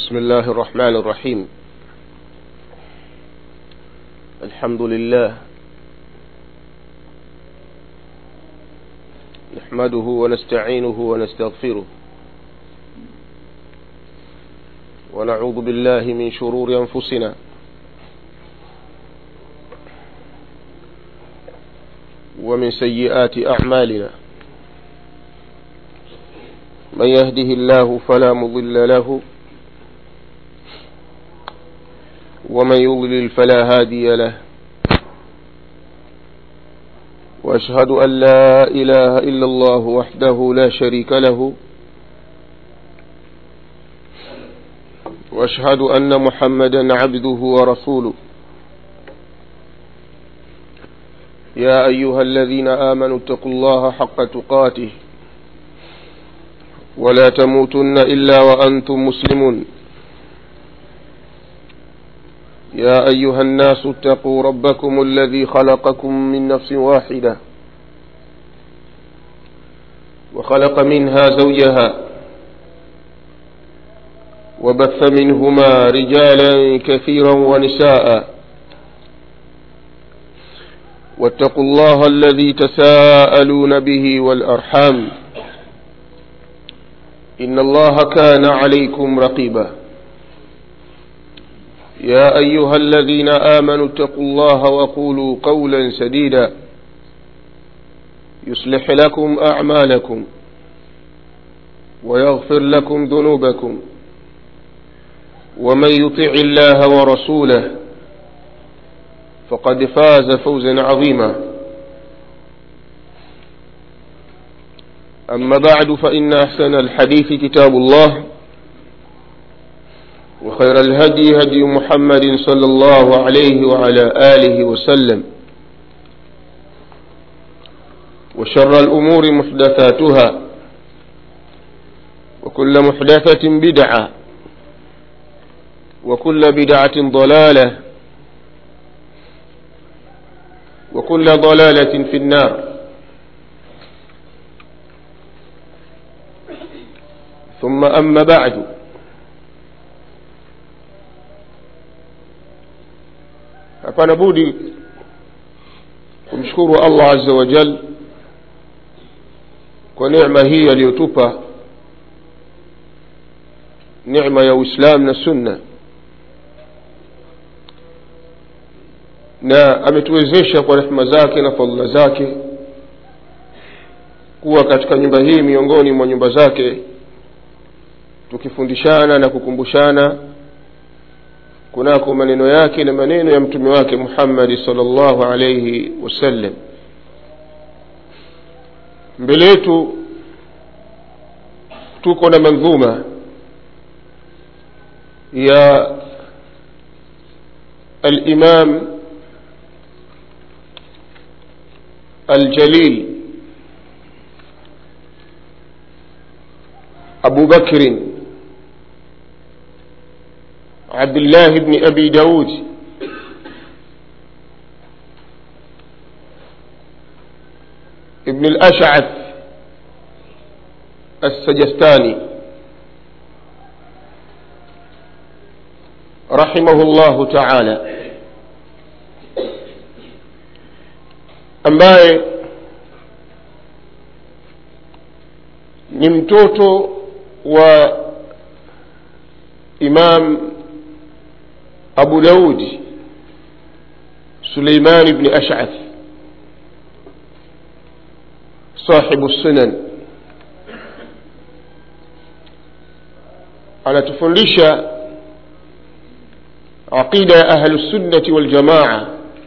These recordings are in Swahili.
بسم الله الرحمن الرحيم الحمد لله نحمده ونستعينه ونستغفره ونعوذ بالله من شرور أنفسنا ومن سيئات أعمالنا من يهده الله فلا مضل له ومن يضلل فلا هادي له واشهد ان لا اله الا الله وحده لا شريك له واشهد ان محمدا عبده ورسوله يا ايها الذين امنوا اتقوا الله حق تقاته ولا تموتن الا وانتم مسلمون يا ايها الناس اتقوا ربكم الذي خلقكم من نفس واحده وخلق منها زوجها وبث منهما رجالا كثيرا ونساء واتقوا الله الذي تساءلون به والارحام ان الله كان عليكم رقيبا يا ايها الذين امنوا اتقوا الله وقولوا قولا سديدا يصلح لكم اعمالكم ويغفر لكم ذنوبكم ومن يطع الله ورسوله فقد فاز فوزا عظيما اما بعد فان احسن الحديث كتاب الله وخير الهدي هدي محمد صلى الله عليه وعلى آله وسلم وشر الأمور محدثاتها وكل محدثة بدعة وكل بدعة ضلالة وكل ضلالة في النار ثم أما بعد hapana budi kumshukuru allah azza wa jal kwa necma hii aliyotupa necma ya uislam na sunna na ametuwezesha kwa rehma zake na fadhila zake kuwa katika nyumba hii miongoni mwa nyumba zake tukifundishana na kukumbushana kunako maneno yake na maneno ya mtume wake muhammadi salllahu alaihi wasallam mbele yetu tuko na mandhuma ya alimam aljalil abu bakrin عبد الله بن أبي داود ابن الأشعث السجستاني رحمه الله تعالى ambaye ni mtoto wa imam أبو داود سليمان بن أشعث صاحب السنن anatufundisha aqida ya ahlu sunnati waljamaa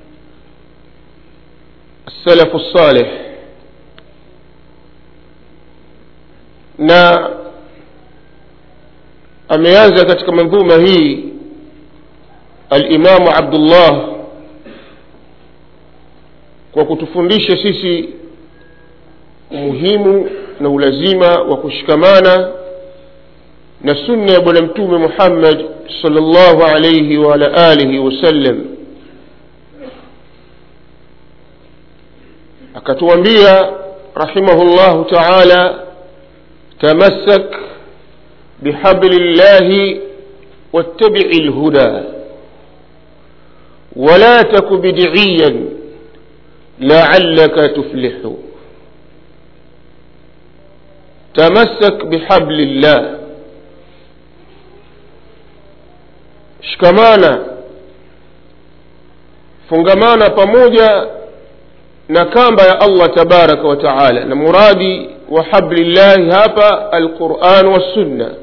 salafu salih na ameanza katika mandhuma hii alimamu abdullah kwa kutufundisha sisi umuhimu na ulazima wa kushikamana na sunna ya bwana mtume muhammad salllahu alaihi waala alihi wasallam akatuambia rahimahullahu taala tamassak bihabli llahi واتبع الهدى ولا تك بدعيا لعلك تفلح تمسك بحبل الله shikamana fungamana pamoja na kamba ya allah tabaraka wa taala na muradi wa hablillahi hapa alquran wassunna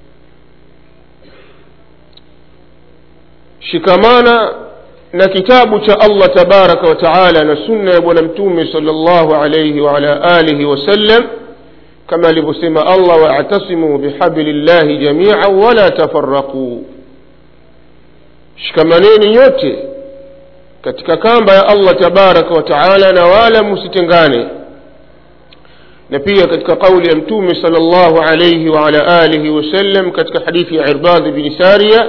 shikamana na kitabu cha allah tabaraka wa taala na sunna ya bwana mtume sala llahu alaihi waala alihi wasallam kama alivyosema allah waatasimu bihablillahi jamia wala tafaraquu shikamaneni nyote katika kamba ya allah tabaraka wa taala na wala msitengane na pia katika kauli ya mtume sala llahu alaihi waala alihi wasallam katika hadithi ya irbadhi bni saria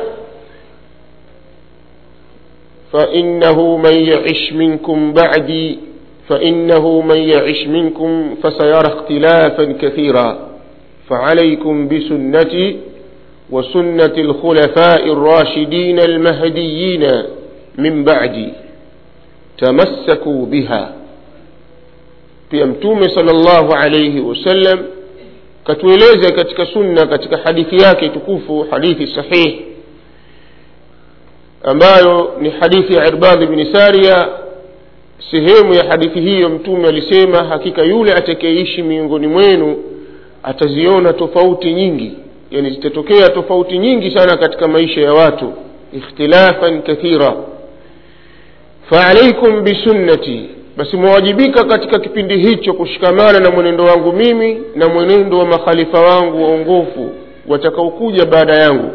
فإنه من يعش منكم بعدي فإنه من يعش منكم فسيرى اختلافا كثيرا فعليكم بسنتي وسنة الخلفاء الراشدين المهديين من بعدي تمسكوا بها pia mtume sala llahu alaihi wasallam katueleza katika sunna katika hadithi yake tukufu hadithi sahihi ambayo ni hadithi ya irbadhi bni saria sehemu ya hadithi hiyo mtume alisema hakika yule atakayeishi miongoni mwenu ataziona tofauti nyingi yani zitatokea tofauti nyingi sana katika maisha ya watu ikhtilafan kathira faalaikum bisunnati basi mwawajibika katika kipindi hicho kushikamana na mwenendo wangu mimi na mwenendo wa makhalifa wangu waongofu watakaokuja baada yangu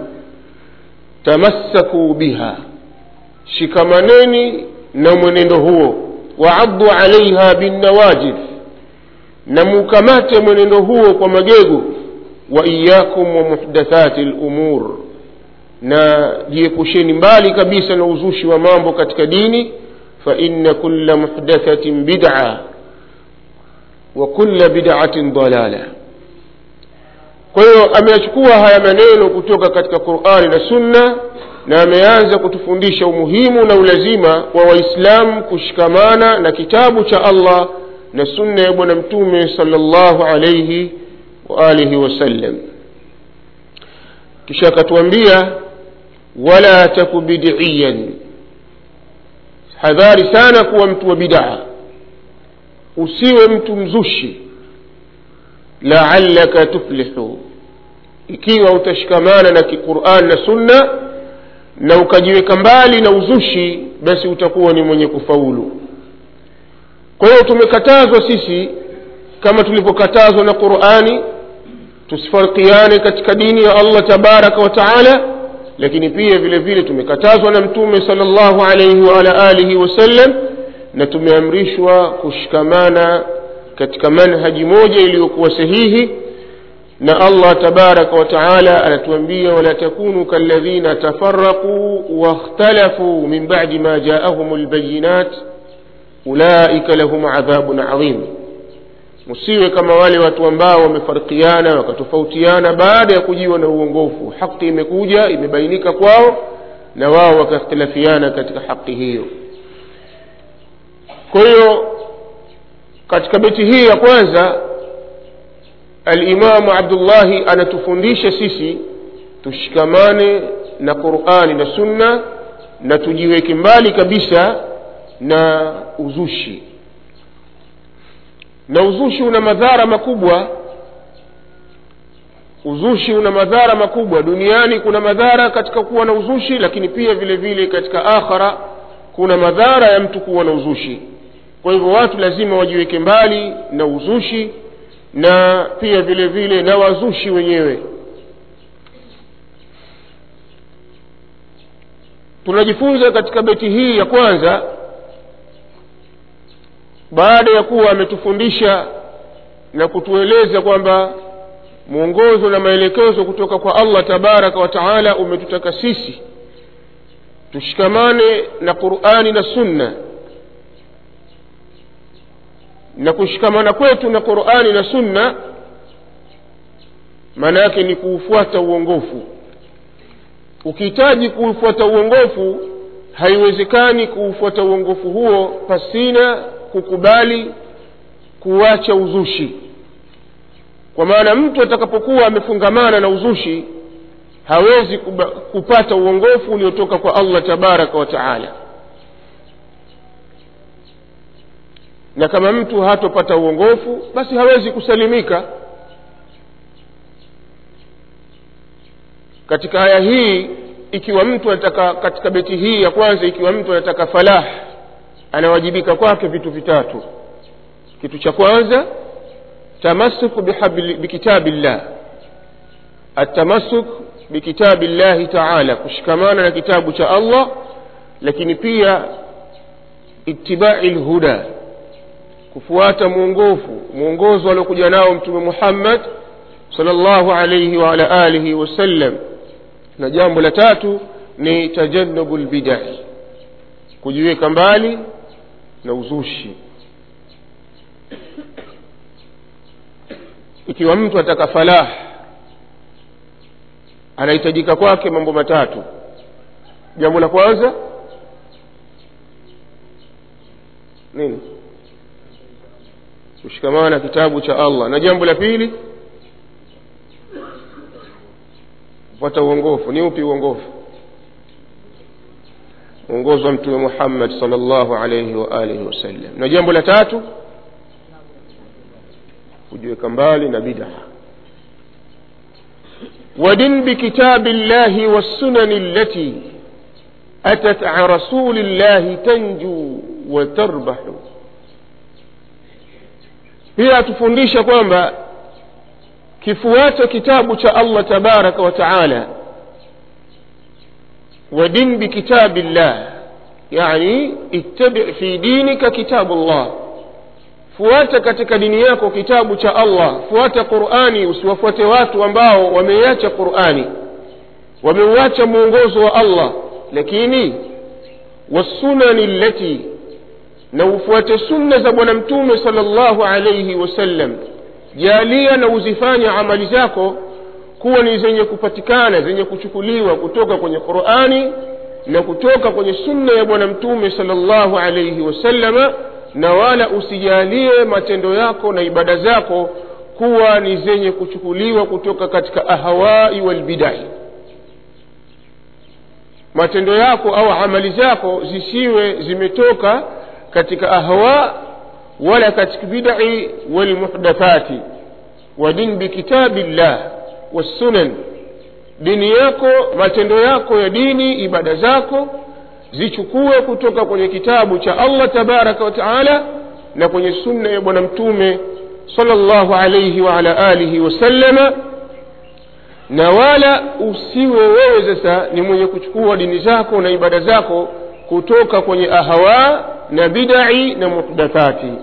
tamassakuu biha shikamaneni na mwenendo huo waaddu alaiha binnawajid na mukamate mwenendo huo kwa magego wa iyakum wa muhdathati lumur na jiepusheni mbali kabisa na uzushi wa mambo katika dini faina kula muhdathatin bida wa kula bidatin dalala kwa hiyo ameyachukua haya maneno kutoka katika qurani na sunna na ameanza kutufundisha umuhimu na ulazima wa waislamu kushikamana na kitabu cha allah na sunna ya bwana mtume sala llahu alaihi waalihi wasallam kisha akatuambia wala taku bidiyan hadhari sana kuwa mtu wa bidaa usiwe mtu mzushi laalaka tuflihu ikiwa utashikamana na kiquran na sunna na ukajiweka mbali na uzushi basi utakuwa ni mwenye kufaulu kwa hiyo tumekatazwa sisi kama tulivyokatazwa na qurani tusifarikiane katika dini ya allah tabaraka wa taala lakini pia vile vile tumekatazwa na mtume sala llahu alaihi waala alihi wasallam na tumeamrishwa kushikamana katika manhaji moja iliyokuwa sahihi na allah tabaraka wa taala anatuambia wala takunu kaladhina tafaraquu wakhtalafuu min badi ma jaahum lbayinat ulaika lahum adhabun adhim msiwe kama wale watu ambao wamefarikiana wakatofautiana baada ya kujiwa na uongofu haki imekuja imebainika kwao na wao wakakhtilafiana katika haki hiyo kwa hiyo katika beti hii ya kwanza alimamu abdullahi anatufundisha sisi tushikamane na qurani na sunna na tujiweke mbali kabisa na uzushi na uzushi una madhara makubwa uzushi una madhara makubwa duniani kuna madhara katika kuwa na uzushi lakini pia vile vile katika akhara kuna madhara ya mtu kuwa na uzushi kwa hivyo watu lazima wajiweke mbali na uzushi na pia vile vile na wazushi wenyewe tunajifunza katika beti hii ya kwanza baada ya kuwa ametufundisha na kutueleza kwamba mwongozo na maelekezo kutoka kwa allah tabaraka wa taala umetutaka sisi tushikamane na qurani na sunna na kushikamana kwetu na qurani na sunna maana yake ni kuufuata uongofu ukihitaji kuufuata uongofu haiwezekani kuufuata uongofu huo pasina kukubali kuacha uzushi kwa maana mtu atakapokuwa amefungamana na uzushi hawezi kuba, kupata uongofu uliotoka kwa allah tabaraka wa taala na kama mtu hatopata uongofu basi hawezi kusalimika katika aya hii ikiwa mtu anataka katika beti hii ya kwanza ikiwa mtu anataka falah anawajibika kwake vitu vitatu kitu cha kwanza tamasuk bikitabi llah atamasuk bikitabi llahi taala kushikamana na kitabu cha allah lakini pia itibai lhuda kufuata mwongofu mwongozo aliokuja nao mtume muhammad salllahu alaihi waala alihi wasallam na jambo la tatu ni tajannubu lbidai kujiweka mbali na uzushi ikiwa mtu ataka falah anahitajika kwake mambo matatu jambo la kwanza nini kushikamana na kitabu cha allah na jambo la pili kupata uongofu ni upi uongofu mwongozo wa mtume muhammad sal llahu alaihi wa alihi wasallam na jambo la tatu kujiweka mbali na bidaa ودن بكتاب الله والسنن التي أتت عن رسول الله تنجو وتربح pia atufundisha kwamba kifuata kitabu cha allah tabaraka wa taala wadin bikitabi llah yani ittabi fi dinika kitabu llah fuata katika dini yako kitabu cha allah fuata qurani usiwafuate watu ambao wameiacha qurani wameuacha mwongozo wa allah lakini wassunani llati na ufuate sunna za bwana mtume sala llahu alaihi wasallam jalia na uzifanye amali zako kuwa ni zenye kupatikana zenye kuchukuliwa kutoka kwenye qurani na kutoka kwenye sunna ya bwana mtume sala llahu alaihi wasallama na wala usijalie matendo yako na ibada zako kuwa ni zenye kuchukuliwa kutoka katika ahawai walbidai matendo yako au amali zako zisiwe zimetoka katika ahwa wala katika bidai walmuhdathati wadin bikitabi llah wassunan dini yako matendo yako ya dini ibada zako zichukue kutoka kwenye kitabu cha allah tabaraka wa taala na kwenye sunna ya bwana mtume sala llahu alaihi waala alihi wasallama na wala usiwe wewe sasa ni mwenye kuchukua dini zako na ibada zako kutoka kwenye ahawa na bidai na muhdathati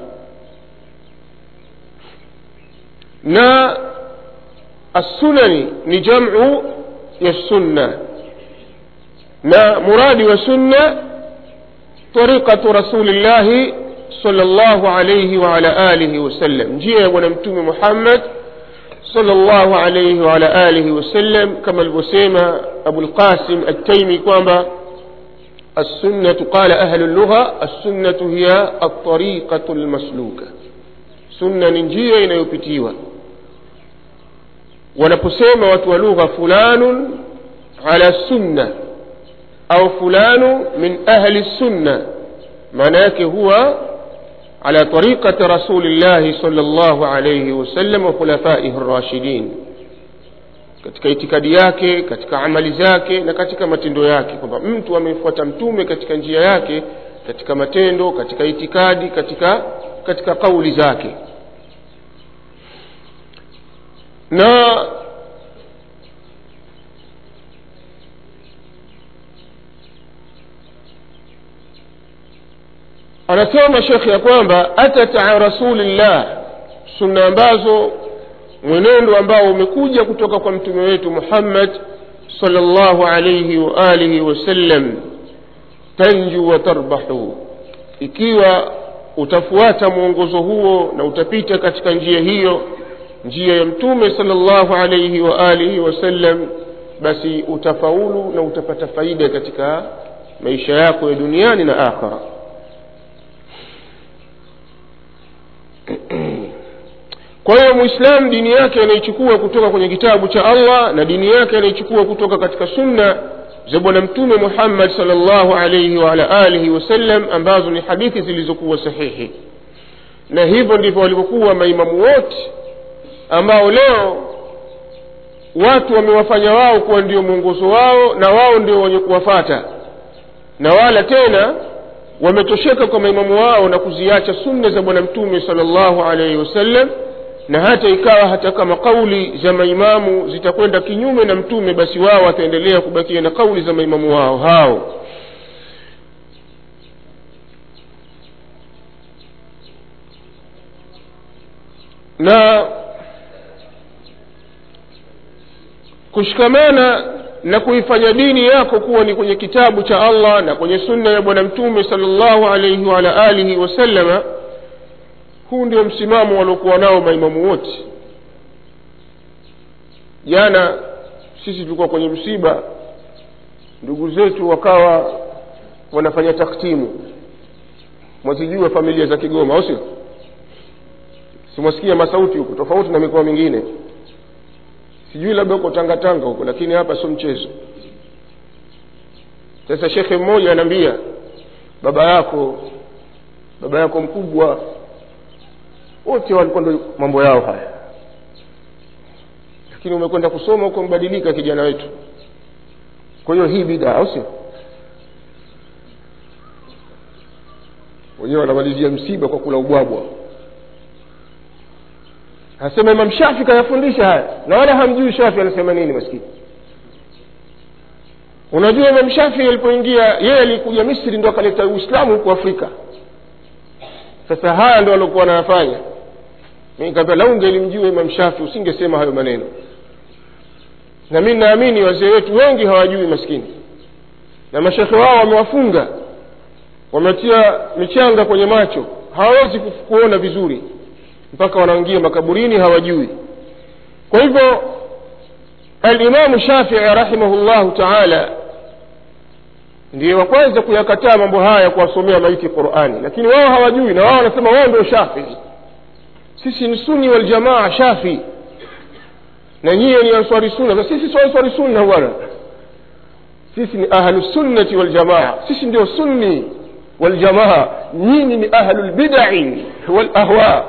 na assunani ni jamu ya sunna na muradi wa sunna tariqatu rasulillahi sala llahu alaihi waala alihi wasallam njia ya bwana mtume muhammad صلى الله عليه وعلى آله وسلم كما البسيمة أبو القاسم التيمي كما السنة قال أهل اللغة السنة هي الطريقة المسلوكة سنة ننجية inayopitiwa wanaposema watu wa lugha fulanun ala sunna au fulanu min ahli sunna maana yake huwa على طريقة رسول الله صلى الله عليه وسلم وخلفائه الراشدين katika itikadi yake katika amali zake na katika matendo yake kwamba mtu amefuata mtume katika njia yake katika matendo katika itikadi katika katika kauli zake na anasema shekhe ya kwamba atat an rasulillah sunna ambazo mwenendo ambao umekuja kutoka kwa mtume wetu muhammad salllahu alaihi waalihi wasallam tanju wa tarbahu ikiwa utafuata mwongozo huo na utapita katika njia hiyo njia ya mtume salllahu alaihi waalihi wasallam basi utafaulu na utapata faida katika maisha yako ya duniani na akhira kwa hiyo mwislam dini yake anaichukua kutoka kwenye kitabu cha allah na dini yake anaichukua kutoka katika sunna za bwana mtume muhammad salllahu alaihi waala alihi wasallam ambazo ni hadithi zilizokuwa sahihi na hivyo ndivyo walivyokuwa maimamu wote ambao leo watu wamewafanya wao kuwa ndio mwongozo wao na wao ndio wenye kuwafata na wala tena wametosheka kwa maimamu wao na kuziacha sunna za bwana mtume salllahu alaihi wasallam na hata ikawa hata kama kauli za maimamu zitakwenda kinyume na mtume basi wao wataendelea kubakia na kauli za maimamu wao hao na kushikamana na kuifanya dini yako kuwa ni kwenye kitabu cha allah na kwenye sunna ya bwana mtume salllahu alaihi waala alihi wasallama huu ndio msimamo waliokuwa nao maimamu wote jana sisi tulikuwa kwenye msiba ndugu zetu wakawa wanafanya taktimu mwazijua familia za kigoma au sio simwasikia masauti huku tofauti na mikoa mingine sijui labda huko tangatanga huko lakini hapa sio mchezo sasa shekhe mmoja anaambia baba yako baba yako mkubwa wote walikuwa ndo mambo yao haya lakini umekwenda kusoma huko mbadilika kijana wetu kwa hiyo hii bidaa au sio wenyewe wanamalizia msiba kwa kula ubwabwa anasema imam shafi kayafundisha haya na wala hamjui shafi anasema nini maskini unajua imam shafi alipoingia yeye alikuja misri ndo akaleta uislamu huku afrika sasa haya ndo waliokuwa wanayafanya mi kaambia lau ungelimjua imam shafi usingesema hayo maneno na mi naamini wazee wetu wengi hawajui maskini na mashekhe wao wamewafunga wametia michanga kwenye macho hawawezi kuona vizuri mpaka wanaingia makaburini hawajui kwa hivyo alimamu shafii rahimahullahu taala ndiye wa kwanza kuyakataa mambo haya kuwasomea maiti qurani lakini wao hawajui na wao wanasema wao ndio shafii sisi ni suni waljamaa shafii na nyiye ni answari sunna sisi sio answari sunna bwana sisi ni ahlusunnati waljamaa sisi ndio sunni waljamaa nyinyi ni ahlulbidai walahwa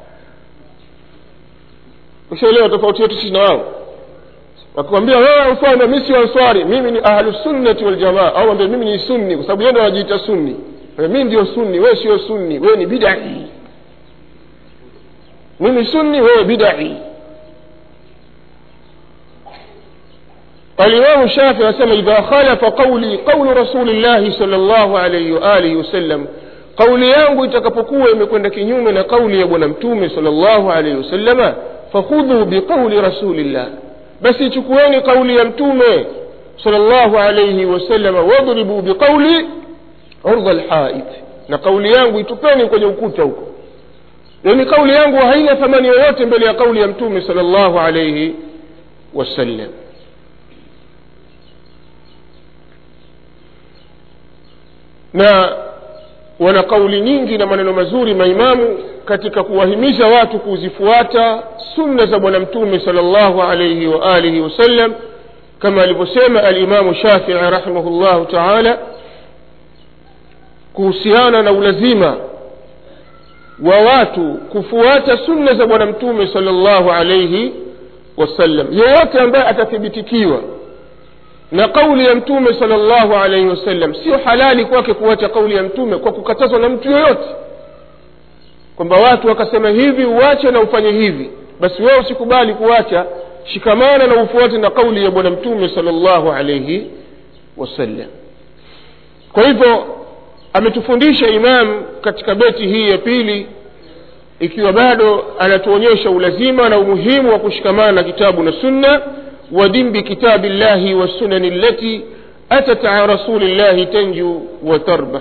ushaelewa tofauti yetu sisi na wao wakikwambia wewe answari mi sio answari mimi ni ahlusunnati waljamaa au ambia mimi ni sunni kwa sababu yeye ndo anajiita sunni mi ndio sunni wewe sio sunni wewe ni bidai mimi sunni wewe bidai الإمام الشافعي أسمى إذا خالف قولي قول رسول الله صلى الله عليه وآله وسلم قولي yangu itakapokuwa imekwenda kinyume na kauli ya bwana mtume sal llahu alaihi wasallama fakhudhu biqauli rasulillah basi chukueni kauli ya mtume sal llahu alaihi wasallama wadribu biqauli urdha lhaid na kauli yangu itupeni kwenye ukuta huko yani kauli yangu haina thamani yoyote mbele ya kauli ya mtume sal llahu alaihi wasallam na wana kauli nyingi na maneno mazuri maimamu katika kuwahimiza watu kuzifuata sunna za bwana mtume sal llahu alaihi waalihi wasallam kama alivyosema alimamu shafii rahimahullahu taala kuhusiana na ulazima wa watu kufuata sunna za bwana mtume sal llahu alaihi wasallam yeyote ambaye atathibitikiwa na kauli ya mtume sala llahu alaihi wasallam sio halali kwake kuacha kauli ya mtume kwa kukatazwa na mtu yoyote kwamba watu wakasema hivi uache na ufanye hivi basi wewe usikubali kuacha shikamana na ufuate na kauli ya bwana mtume sala llahu alaihi wasallam kwa hivyo ametufundisha imam katika beti hii ya pili ikiwa bado anatuonyesha ulazima na umuhimu wa kushikamana na kitabu na sunna ودم بكتاب الله والسنن التي أتت عن رسول الله تنجو وتربح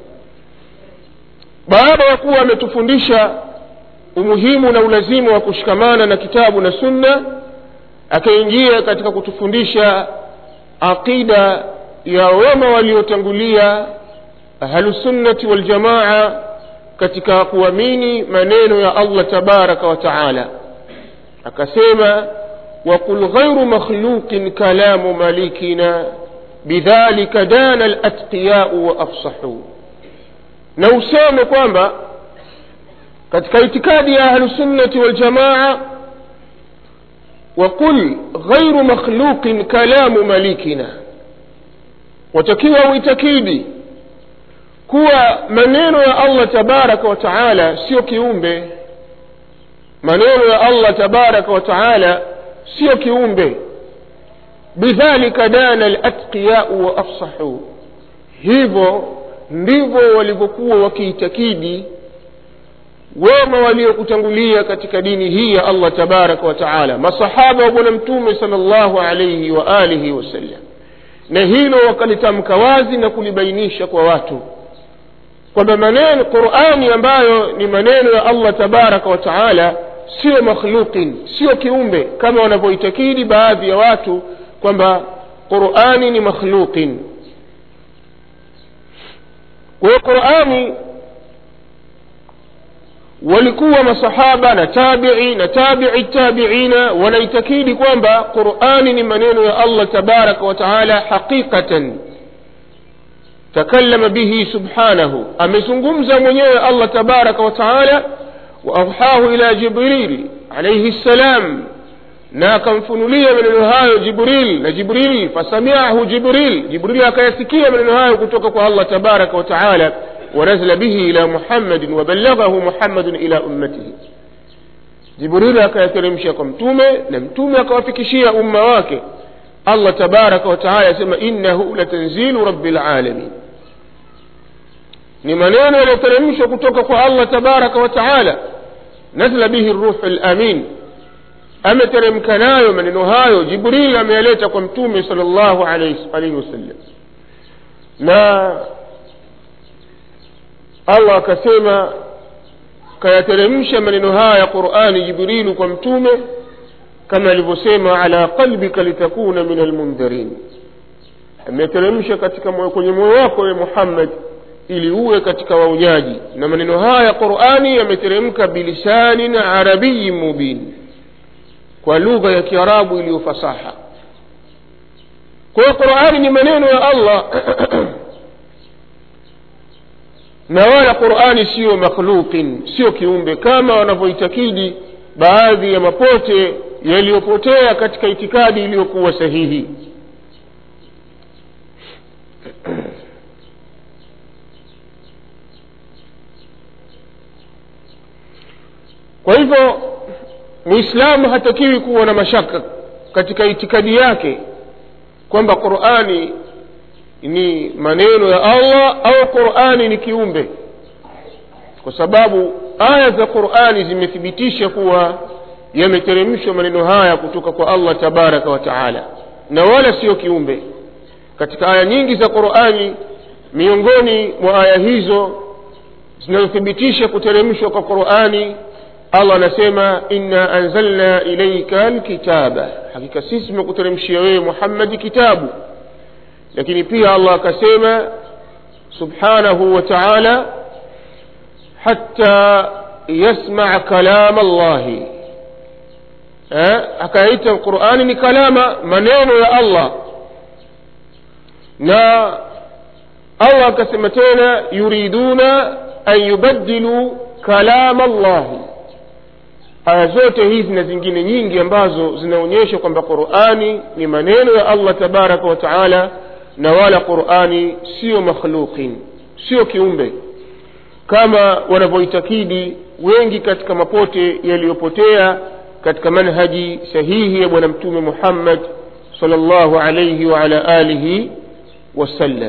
baada ya kuwa ametufundisha umuhimu na ulazimu wa kushikamana na kitabu na sunna akaingia katika kutufundisha aqida ya wema waliotangulia ahlusunnati waljamaa katika kuamini maneno ya allah tabaraka wa taala akasema وقل غير مخلوق كلام ملكنا بذلك دان الأتقياء وأفصحوا na useme kwamba katika itikadi ya ahlusunnati waljamaa waqul ghairu makhluqin kalamu malikina watakiwa uitakidi kuwa maneno ya allah tabaraka wa taala sio kiumbe maneno ya allah tabaraka wa taala sio kiumbe bidhalika dana alatqiyau wa afsahu hivyo ndivyo walivyokuwa wakiitakidi wema waliokutangulia katika dini hii ya allah tabaraka wa taala masahaba wa bwana mtume sala llahu alaihi wa alihi wasallam na hilo wakalitamka wazi na kulibainisha kwa watu kwamba maneno qurani ambayo ni maneno ya allah tabaraka wa taala sio makhluqin sio kiumbe kama wanavyoitakidi baadhi ya watu kwamba qurani ni makhluqin kwa hiyo qurani walikuwa masahaba na tabii na tabii tabiina wanaitakidi kwamba qurani ni maneno ya allah tabaraka wa taala haqiqatan takallama bihi subhanahu amezungumza mwenyewe allah tabaraka wa taala waauhahu ila jibril alaihi ssalam na akamfunulia maneno hayo jibril na jibril fasamiahu jibril jibril akayasikia maneno hayo kutoka kwa allah tabaraka wa taala ونزل به إلى محمد وبلغه محمد إلى أمته jibrili akayateremsha kwa mtume na mtume akawafikishia umma wake allah tabaraka wataala asema innahu latanzilu rabi lalamin ni maneno yaliyoteremshwa kutoka kwa allah tabaraka wataala nazla bihi ruhu lamin ameteremka nayo maneno hayo jibril ameyaleta kwa mtume sal llahu alaihi wasallam na allah akasema kayateremsha maneno haya ya qurani jibrilu kwa mtume kama alivyosema ala qalbika litakuna min almundharin ameteremsha katika moyo kwenye moyo wako ye muhammad ili uwe katika waunyaji na maneno haya ya qurani yameteremka bilisanin arabiyin mubin kwa lugha ya kiarabu iliyo fasaha kwa hiyo qurani ni maneno ya allah na wala qurani siyo makhluqin sio kiumbe kama wanavyoitakidi baadhi ya mapote yaliyopotea katika itikadi iliyokuwa sahihi kwa hivyo muislamu hatakiwi kuwa na mashaka katika itikadi yake kwamba qurani ni maneno ya allah au qurani ni kiumbe kwa sababu aya za qurani zimethibitisha kuwa yameteremshwa maneno haya kutoka kwa allah tabaraka wa taala na wala sio kiumbe katika aya nyingi za qurani miongoni mwa aya hizo zinazothibitisha kuteremshwa kwa qurani allah anasema inna anzalna ilaika lkitaba hakika sisi tumekuteremshia wewe muhammadi kitabu lakini pia allah akasema subhanahu wa taala hatta yasmaa kalama llahi eh, akaita qurani ni kalama maneno ya allah na allah akasema tena yuriduna an yubaddilu kalama llahi aya zote hizi na zingine nyingi ambazo zinaonyesha kwamba qurani ni maneno ya allah tabaraka wa taala na wala qurani sio makhluqin sio kiumbe kama wanavyoitakidi wengi katika mapote yaliyopotea katika manhaji sahihi ya bwana mtume muhammad salllahu alaihi waala alihi wasallam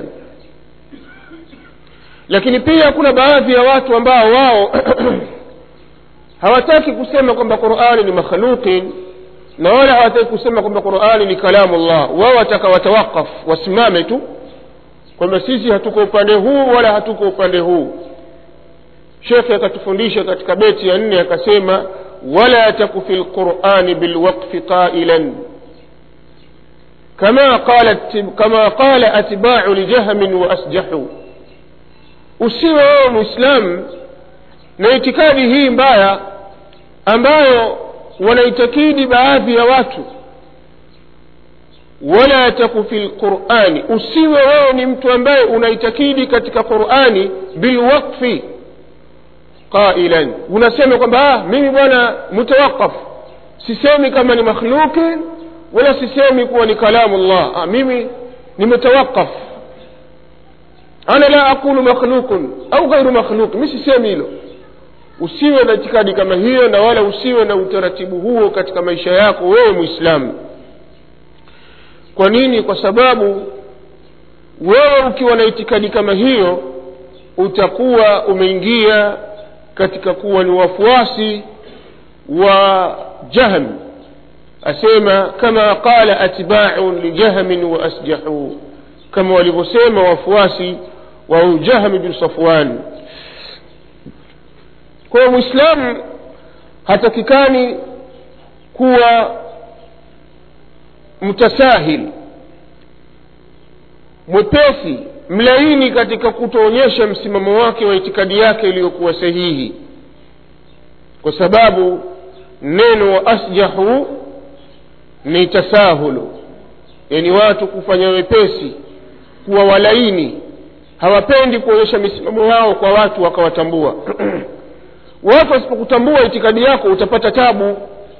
lakini pia kuna baadhi ya watu ambao wao hawataki kusema kwamba qurani ni makhluqin na wala hawataki kusema kwamba qurani ni kalamu llah wao wataka watawakaf wasimame tu kwamba sisi hatuko upande huu wala hatuko upande huu shekhe akatufundisha katika beti ya nne akasema wala taku fi lqurani bilwaqfi qailan kama qala, kama qala atbau lijahmin wa asjahu usiwe wewe mwislamu na itikadi hii mbaya ambayo wanaitakidi baadhi ya watu wala taku fi lqurani usiwe wewe ni mtu ambaye unaitakidi katika qurani bilwaqfi qailan unasema kwamba ah, mimi bwana mutawaqaf sisemi kama ni makhluqin wala sisemi kuwa ni kalamu llah ah, mimi nimetawaqaf ana la aqulu makhluqun au ghairu makhluq mi sisemi hilo usiwe na itikadi kama hiyo na wala usiwe na utaratibu huo katika maisha yako wewe mwislamu kwa nini kwa sababu wewe ukiwa na itikadi kama hiyo utakuwa umeingia katika kuwa ni wafuasi wa jahm asema kama qala atbaun lijahmin wa asjahu kama walivyosema wafuasi wa jahm bin safwan kwa hiyo mwislamu hatakikani kuwa mtasahil mwepesi mlaini katika kutoonyesha msimamo wake wa itikadi yake iliyokuwa sahihi kwa sababu neno wa asjahu ni tasahulu yani watu kufanya wepesi kuwa walaini hawapendi kuonyesha misimamo yao kwa watu wakawatambua watu wasipokutambua itikadi yako utapata tabu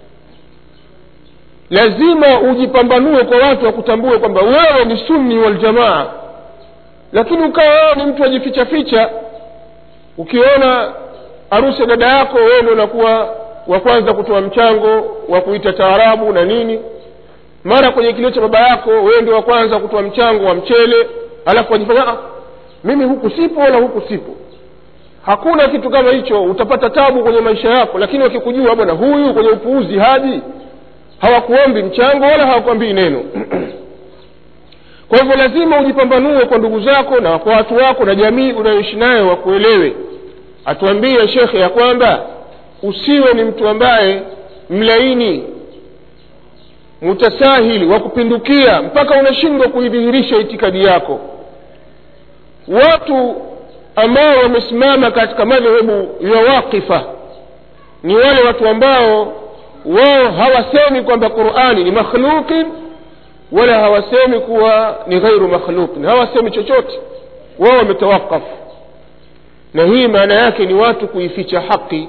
lazima ujipambanue kwa watu wakutambue kwamba wewe ni sunni waljamaa lakini ukawa wewe ni mtu wajificha ficha ukiona harusi ya dada yako wewe ndo unakuwa wa kwanza kutoa mchango wa kuita taarabu na nini mara kwenye kilio cha baba yako wewe ndio wa kwanza kutoa mchango wa mchele alafu wajifanya ah, mimi huku sipo wala huku sipo hakuna kitu kama hicho utapata tabu kwenye maisha yako lakini wakikujua bwana huyu kwenye upuuzi hadi hawakuombi mchango wala hawakuambii neno kwa hivyo lazima ujipambanue kwa ndugu zako na kwa watu wako na jamii unayoishi nayo wakuelewe atuambie shekhe ya kwamba usiwe ni mtu ambaye mlaini mutasahili wa kupindukia mpaka unashindwa kuidhihirisha itikadi yako watu ambao wamesimama katika madhehebu ya waqifa ni wale watu ambao wao hawasemi kwamba qurani ni makhluqin wala hawasemi kuwa ni ghairu makhluqin hawasemi chochote wao wametawakafu na hii maana yake ni watu kuificha haki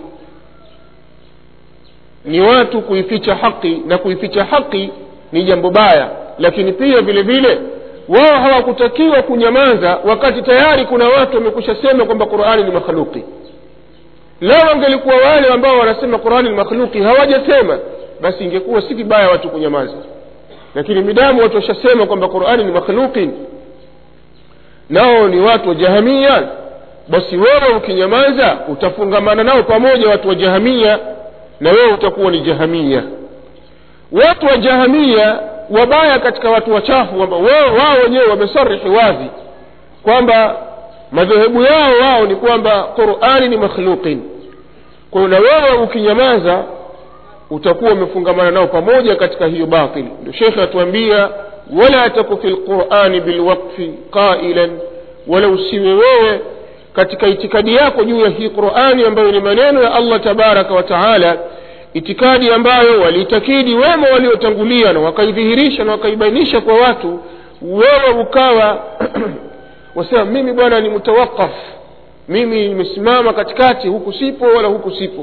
ni watu kuificha haki na kuificha haki ni jambo baya lakini pia vile vile wao hawakutakiwa kunyamaza wakati tayari kuna watu wamekusha sema kwamba qurani ni makhluqi lao wangelikuwa wale ambao wanasema qurani ni makhluqi hawajasema basi ingekuwa si vibaya watu kunyamaza lakini midamu watu washasema kwamba qurani ni makhluqin nao ni watu wa jahamia basi wewe ukinyamaza utafungamana nao pamoja watu wa jahamia na wewe utakuwa ni jahamia watu wa jahamia wabaya katika watu wachafu kwamba wao wenyewe wamesarihi wazi kwamba madhehebu yao wao ni kwamba qurani ni makhluqin kwa hiyo na wewe ukinyamaza utakuwa umefungamana nao pamoja katika hiyo batili ndio shekhe atuambia wala taku fi lqurani bilwaqfi qailan wala usiwe wewe katika itikadi yako juu ya hii qurani ambayo ni maneno ya allah tabaraka wa taala itikadi ambayo waliitakidi wema waliotangulia na wakaidhihirisha na wakaibainisha kwa watu wewe ukawa wasema mimi bwana ni mutawakaf mimi nimesimama katikati huku sipo wala huku sipo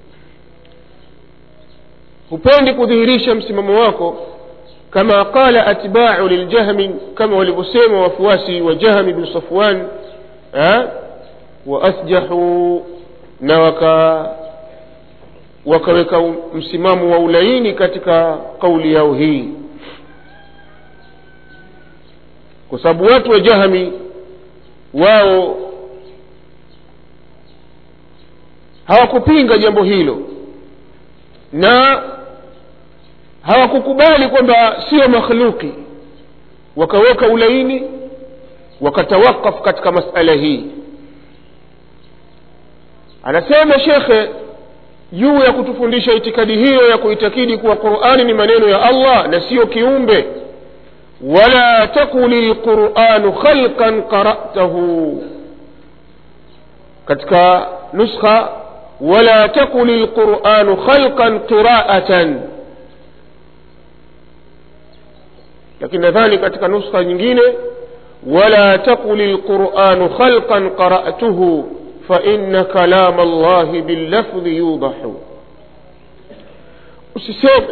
hupendi kudhihirisha msimamo wako kama qala atbau liljahmi kama walivyosema wafuasi wa jahmi bin safwan waasjahu na waka wakaweka msimamo wa ulaini katika kauli yao hii kwa sababu watu wa jahmi wao hawakupinga jambo hilo na hawakukubali kwamba sio makhluki wakaweka ulaini wakatawakaf katika masala hii anasema shekhe juu ya kutufundisha itikadi hiyo ya kuitakidi kuwa qurani ni maneno ya allah na siyo kiumbe ولا تقل القرآن خلقا قرأته katika nuskha wala takul lquranu khalqan qiraatan lakini nadhani katika nuskha nyingine wala takul lquranu khalqan qara'tuhu faina kalama llahi billafdhi yudahu usiseme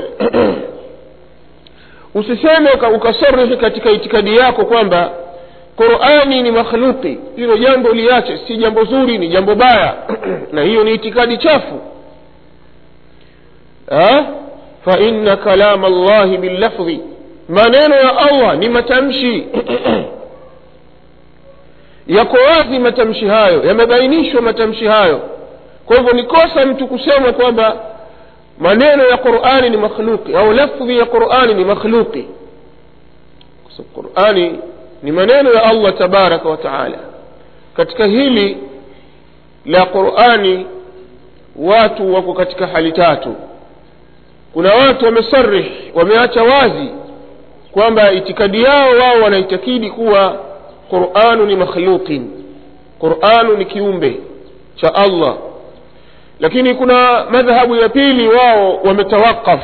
usiseme ukasarihi katika itikadi yako kwamba qurani ni makhluqi hilo jambo liache si jambo zuri ni jambo baya na hiyo ni itikadi chafu faina kalama llahi billafdhi maneno ya allah ni matamshi yako wazi matamshi hayo yamebainishwa matamshi hayo kwa hivyo ni kosa mtu kusema kwamba maneno ya qurani ni makhluqi au lafdhi ya qurani ni makhluqi kwa sababu qurani ni maneno ya allah tabaraka wa taala katika hili la qurani watu wako katika hali tatu kuna watu wamesarih wameacha wazi kwamba itikadi yao wao wanaitakidi kuwa quranu ni makhluqin quranu ni kiumbe cha allah lakini kuna madhhabu ya pili wao wametawaqaf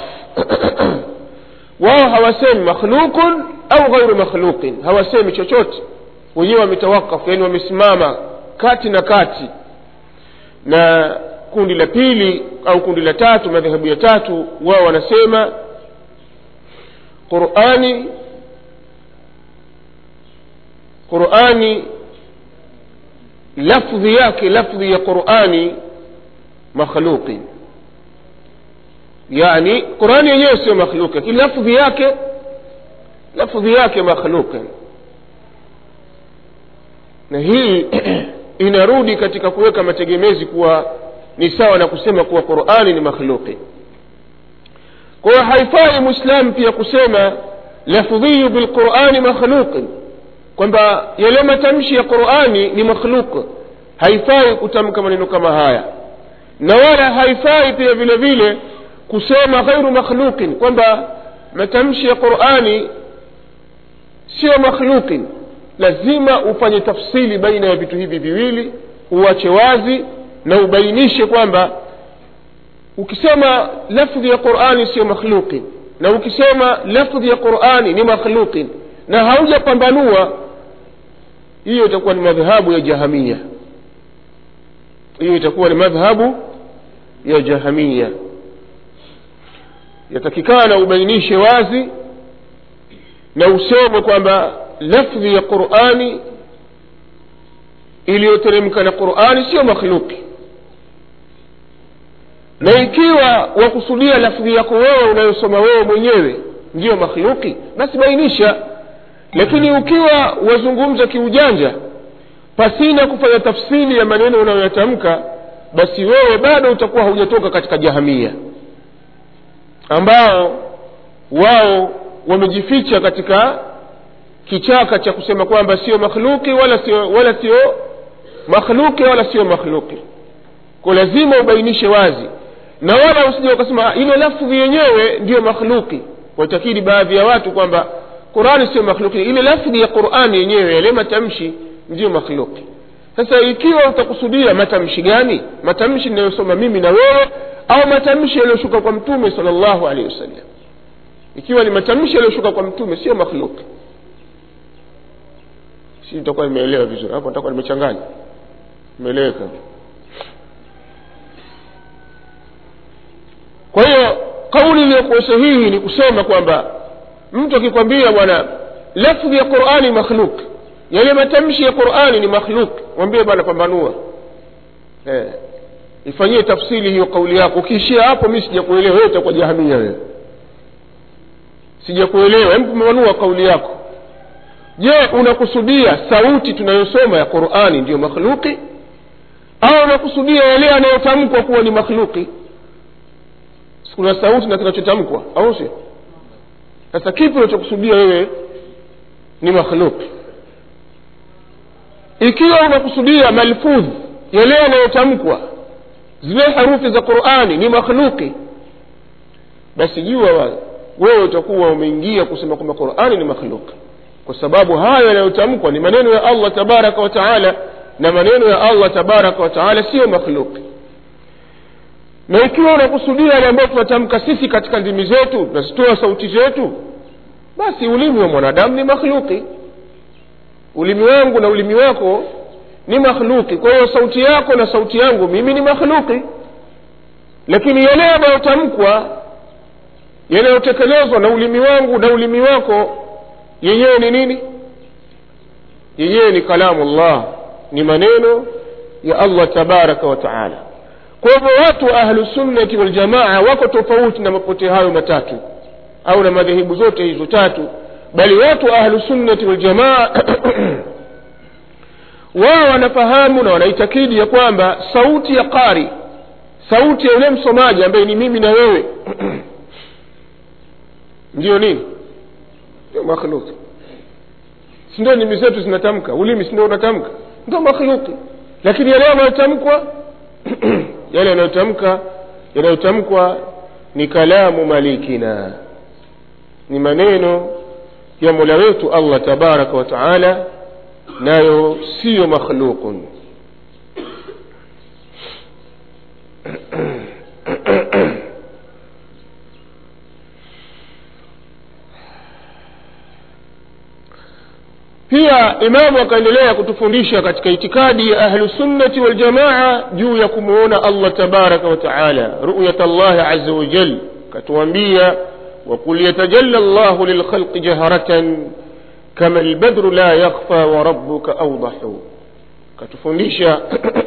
wao hawasemi makhluqun au ghairu makhluqin hawasemi chochote wenyewe wametawakaf yani wamesimama kati na kati na kundi la pili au kundi la tatu madhehebu ya tatu wao wanasema qurani qurani lafdhi yake lafdhi ya qurani makhluqi yani qurani yenyewe sio makhluqi lakini lafdhi yake lafdhi yake makhluqi na hii inarudi katika kuweka mategemezi kuwa ni sawa na kusema kuwa qurani ni makhluqi kwa hiyo haifai mwislamu pia kusema lafdhiyu bilqurani makhluqin kwamba yale matamshi ya qurani ni makhluq haifai kutamka maneno kama haya na wala haifai pia vile vile kusema ghairu makhluqin kwamba matamshi ya qurani sio makhluqin lazima ufanye tafsili baina ya vitu hivi viwili uache wazi na ubainishe kwamba ukisema lafdhi ya qurani sio makhluqin na ukisema lafdhi ya qurani ni makhluqin na haujapambanua hiyo itakuwa ni madhhabu ya jahamia hiyo itakuwa ni madhhabu ya jahamia yatakikana ubainishe wazi na useme kwamba lafdhi ya qurani iliyoteremka na qurani sio makhluki na ikiwa wakusudia lafdhi yako wewe unayosoma wewe mwenyewe ndiyo makhluki basi bainisha lakini ukiwa wazungumza kiujanja pasina kufanya tafsiri ya maneno unayoyatamka basi wewe bado utakuwa haujatoka katika jahamia ambao wao wamejificha katika kichaka cha kusema kwamba sio makhluki wala sio wala sio makhluki wala sio makhluki ko lazima ubainishe wazi na wala usije ukasema ile lafdhi yenyewe ndiyo makhluki watakidi baadhi ya watu kwamba qurani sio makhluki ile lafdhi ya qurani yenyewe yale matamshi ndiyo makhluki sasa ikiwa utakusudia matamshi gani matamshi ninayosoma mimi na wewe au matamshi yaliyoshuka kwa mtume sala llahu alehi wasallam ikiwa ni matamshi yaliyoshuka kwa mtume sio makhluki si nitakuwa nimeelewa vizuri hapo nitakuwa nimechanganya imeeleweka kwa hiyo kauli iliyokuwa sahihi ni kusema kwamba mtu akikwambia bwana lafdhi ya qurani makhluk yale matamshi ya qurani ni makhluk mwambie bwana pambanua eh, ifanyie tafsiri hiyo kauli yako ukiishia hapo mi sijakuelewa wewe utakuwa jahamia wewe sijakuelewa hebu pambanua kauli yako je unakusudia sauti tunayosoma ya qurani ndiyo makhluki au unakusudia yale yanayotamkwa kuwa ni makhluki kuna sauti na kinachotamkwa au sio sasa kipi unachokusudia wewe ni makhluki ikiwa unakusudia malfudh yale yanayotamkwa zile harufi za qurani ni makhluki basi jua wewe utakuwa umeingia kusema kwamba qurani ni makhluqi kwa sababu hayo yanayotamkwa ni maneno ya allah tabaraka wa taala na maneno ya allah tabaraka wa taala siyo makhluqi na ikiwa unakusudia yale ambayo tunatamka sisi katika ndimi zetu tunazitoa sauti zetu basi ulimi wa mwanadamu ni makhluqi ulimi wangu na ulimi wako ni makhluqi kwa hiyo sauti yako na sauti yangu mimi ni makhluqi lakini yale yanayotamkwa yanayotekelezwa na ulimi wangu na ulimi wako yenyewe ni nini yenyewe ni kalamu llah ni maneno ya allah tabaraka wa taala kwa hivyo watu wa ahlusunnati waljamaa wako tofauti na mapote hayo matatu au na madhehebu zote hizo tatu bali watu wa ahlusunnati waljamaa wao wanafahamu na wanaitakidi ya kwamba sauti ya qari sauti ya yule msomaji ambaye ni mimi na wewe ndiyo nini ndio makhluki sindio nimi zetu zinatamka ulimi sindio unatamka ndio makhluki lakini yale yanayotamkwa yale yanayotamka yanayotamkwa ni kalamu malikina ni maneno ya mola wetu allah tabaraka wa taala nayo siyo makhluqun pia imamu akaendelea kutufundisha katika itikadi ya ahlusunnati waljamaa juu ya kumwona allah tabaraka wa taala ruyat llahi aza wajal katuambia وقل يتجلى الله للخلق جهرة كما البدر لا يخفى وربك أوضح كتفنديشا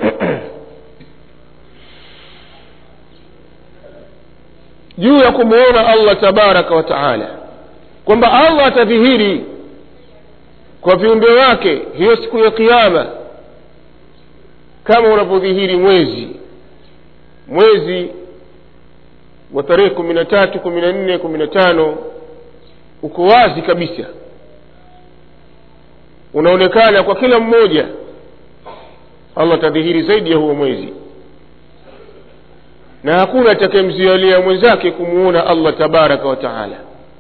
juu ya kumwona allah tabaraka wa taala kwamba allah atadhihiri kwa viumbe wake hiyo siku ya kiama kama unavyodhihiri mwezi mwezi wa tarehe kumi na tatu kumi na nne kumi na tano uko wazi kabisa unaonekana kwa kila mmoja allah atadhihiri zaidi ya huo mwezi na hakuna atakayemzialia mwenzake kumuona allah tabaraka wa taala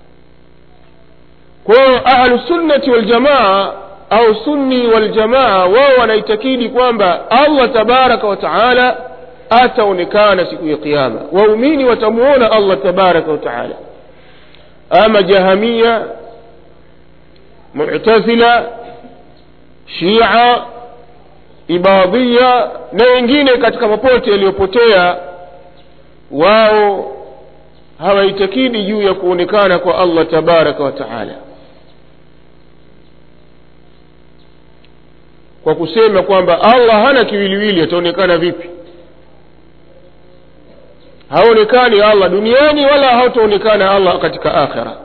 kwa hiyo ahlusunnati waljamaa au sunni waljamaa wao wanaitakidi kwamba allah tabaraka wa taala ataonekana siku ya qiama waumini watamuona allah tabaraka wa taala ama jahamia mutazila shia ibadhia na wengine katika mapote yaliyopotea wao hawaitakidi juu ya kuonekana kwa allah tabaraka wa taala kwa kusema kwamba allah hana kiwiliwili ataonekana vipi haonekani allah duniani wala hataonekana allah katika akhira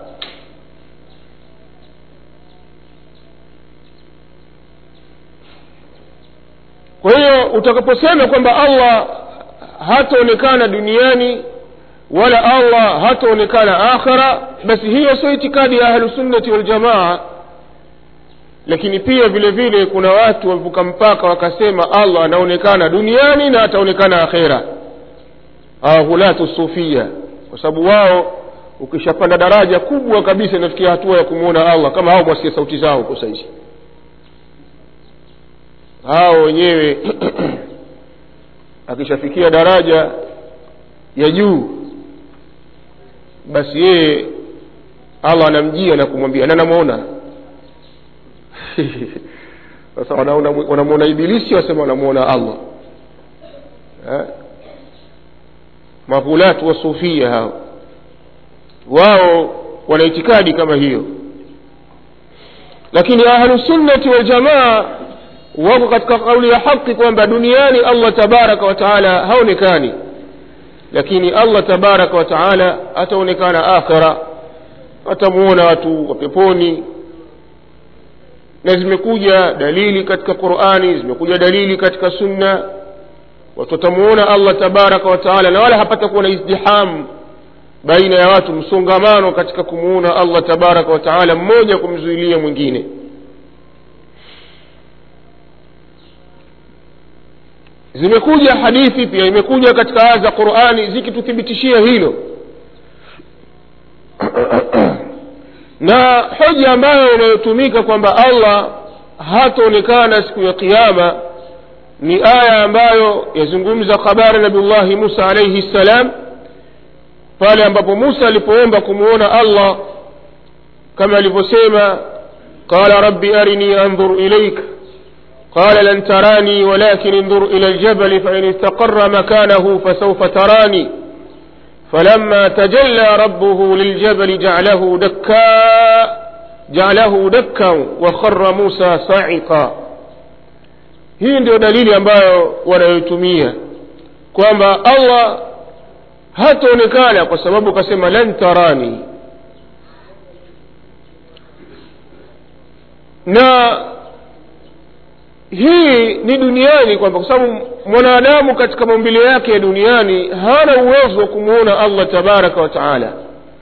kwa hiyo utakaposema kwamba allah hataonekana duniani wala allah hataonekana akhira basi hiyo sio itikadi ya ahlusunnati waljamaa lakini pia vile vile kuna watu wamevuka mpaka wakasema allah anaonekana duniani na ataonekana akhera hulatu sufia kwa sababu wao ukishapanda daraja kubwa kabisa inafikia hatua ya kumwona allah kama hao mwasikia sauti zao huko saizi hao wenyewe akishafikia daraja ya juu basi yeye allah anamjia na kumwambia na namwona sasa wanamwona ibilisi wasema wanamwona allah eh? maghulatu wasufia hao wao wana itikadi kama hiyo lakini ahlusunnati waljamaa wako katika kauli ya haqi kwamba duniani allah tabaraka wa taala haonekani lakini allah tabaraka wa taala ataonekana akhira atamuona watu wa peponi na zimekuja dalili katika qurani zimekuja dalili katika sunna watu watamuona allah tabaraka wa taala na wala hapata kuwa na izdiham baina ya watu msongamano katika kumuona allah tabaraka wa taala mmoja kumzuilia mwingine zimekuja hadithi pia imekuja katika aya za qurani zikituthibitishia hilo na hoja ambayo inayotumika kwamba allah hataonekana siku ya qiama ni aya ambayo yazungumza habari nabiullahi musa alaihi ssalam pale ambapo musa alipoomba kumwona allah kama alivyosema qala rabbi arini andhur ilaik قال لن تراني ولكن انظر إلى الجبل فإن استقر مكانه فسوف تراني فلما تجلى ربه للجبل جعله دكا جعله دكا وخر موسى صعقا hii ndio dalili ambayo wanayotumia kwamba allah hataonekana kwa sababu kasema lan tarani na hii ni duniani kwamba kwa sababu mwanadamu katika maumbile yake ya duniani hana uwezo wa kumwona allah tabaraka wa taala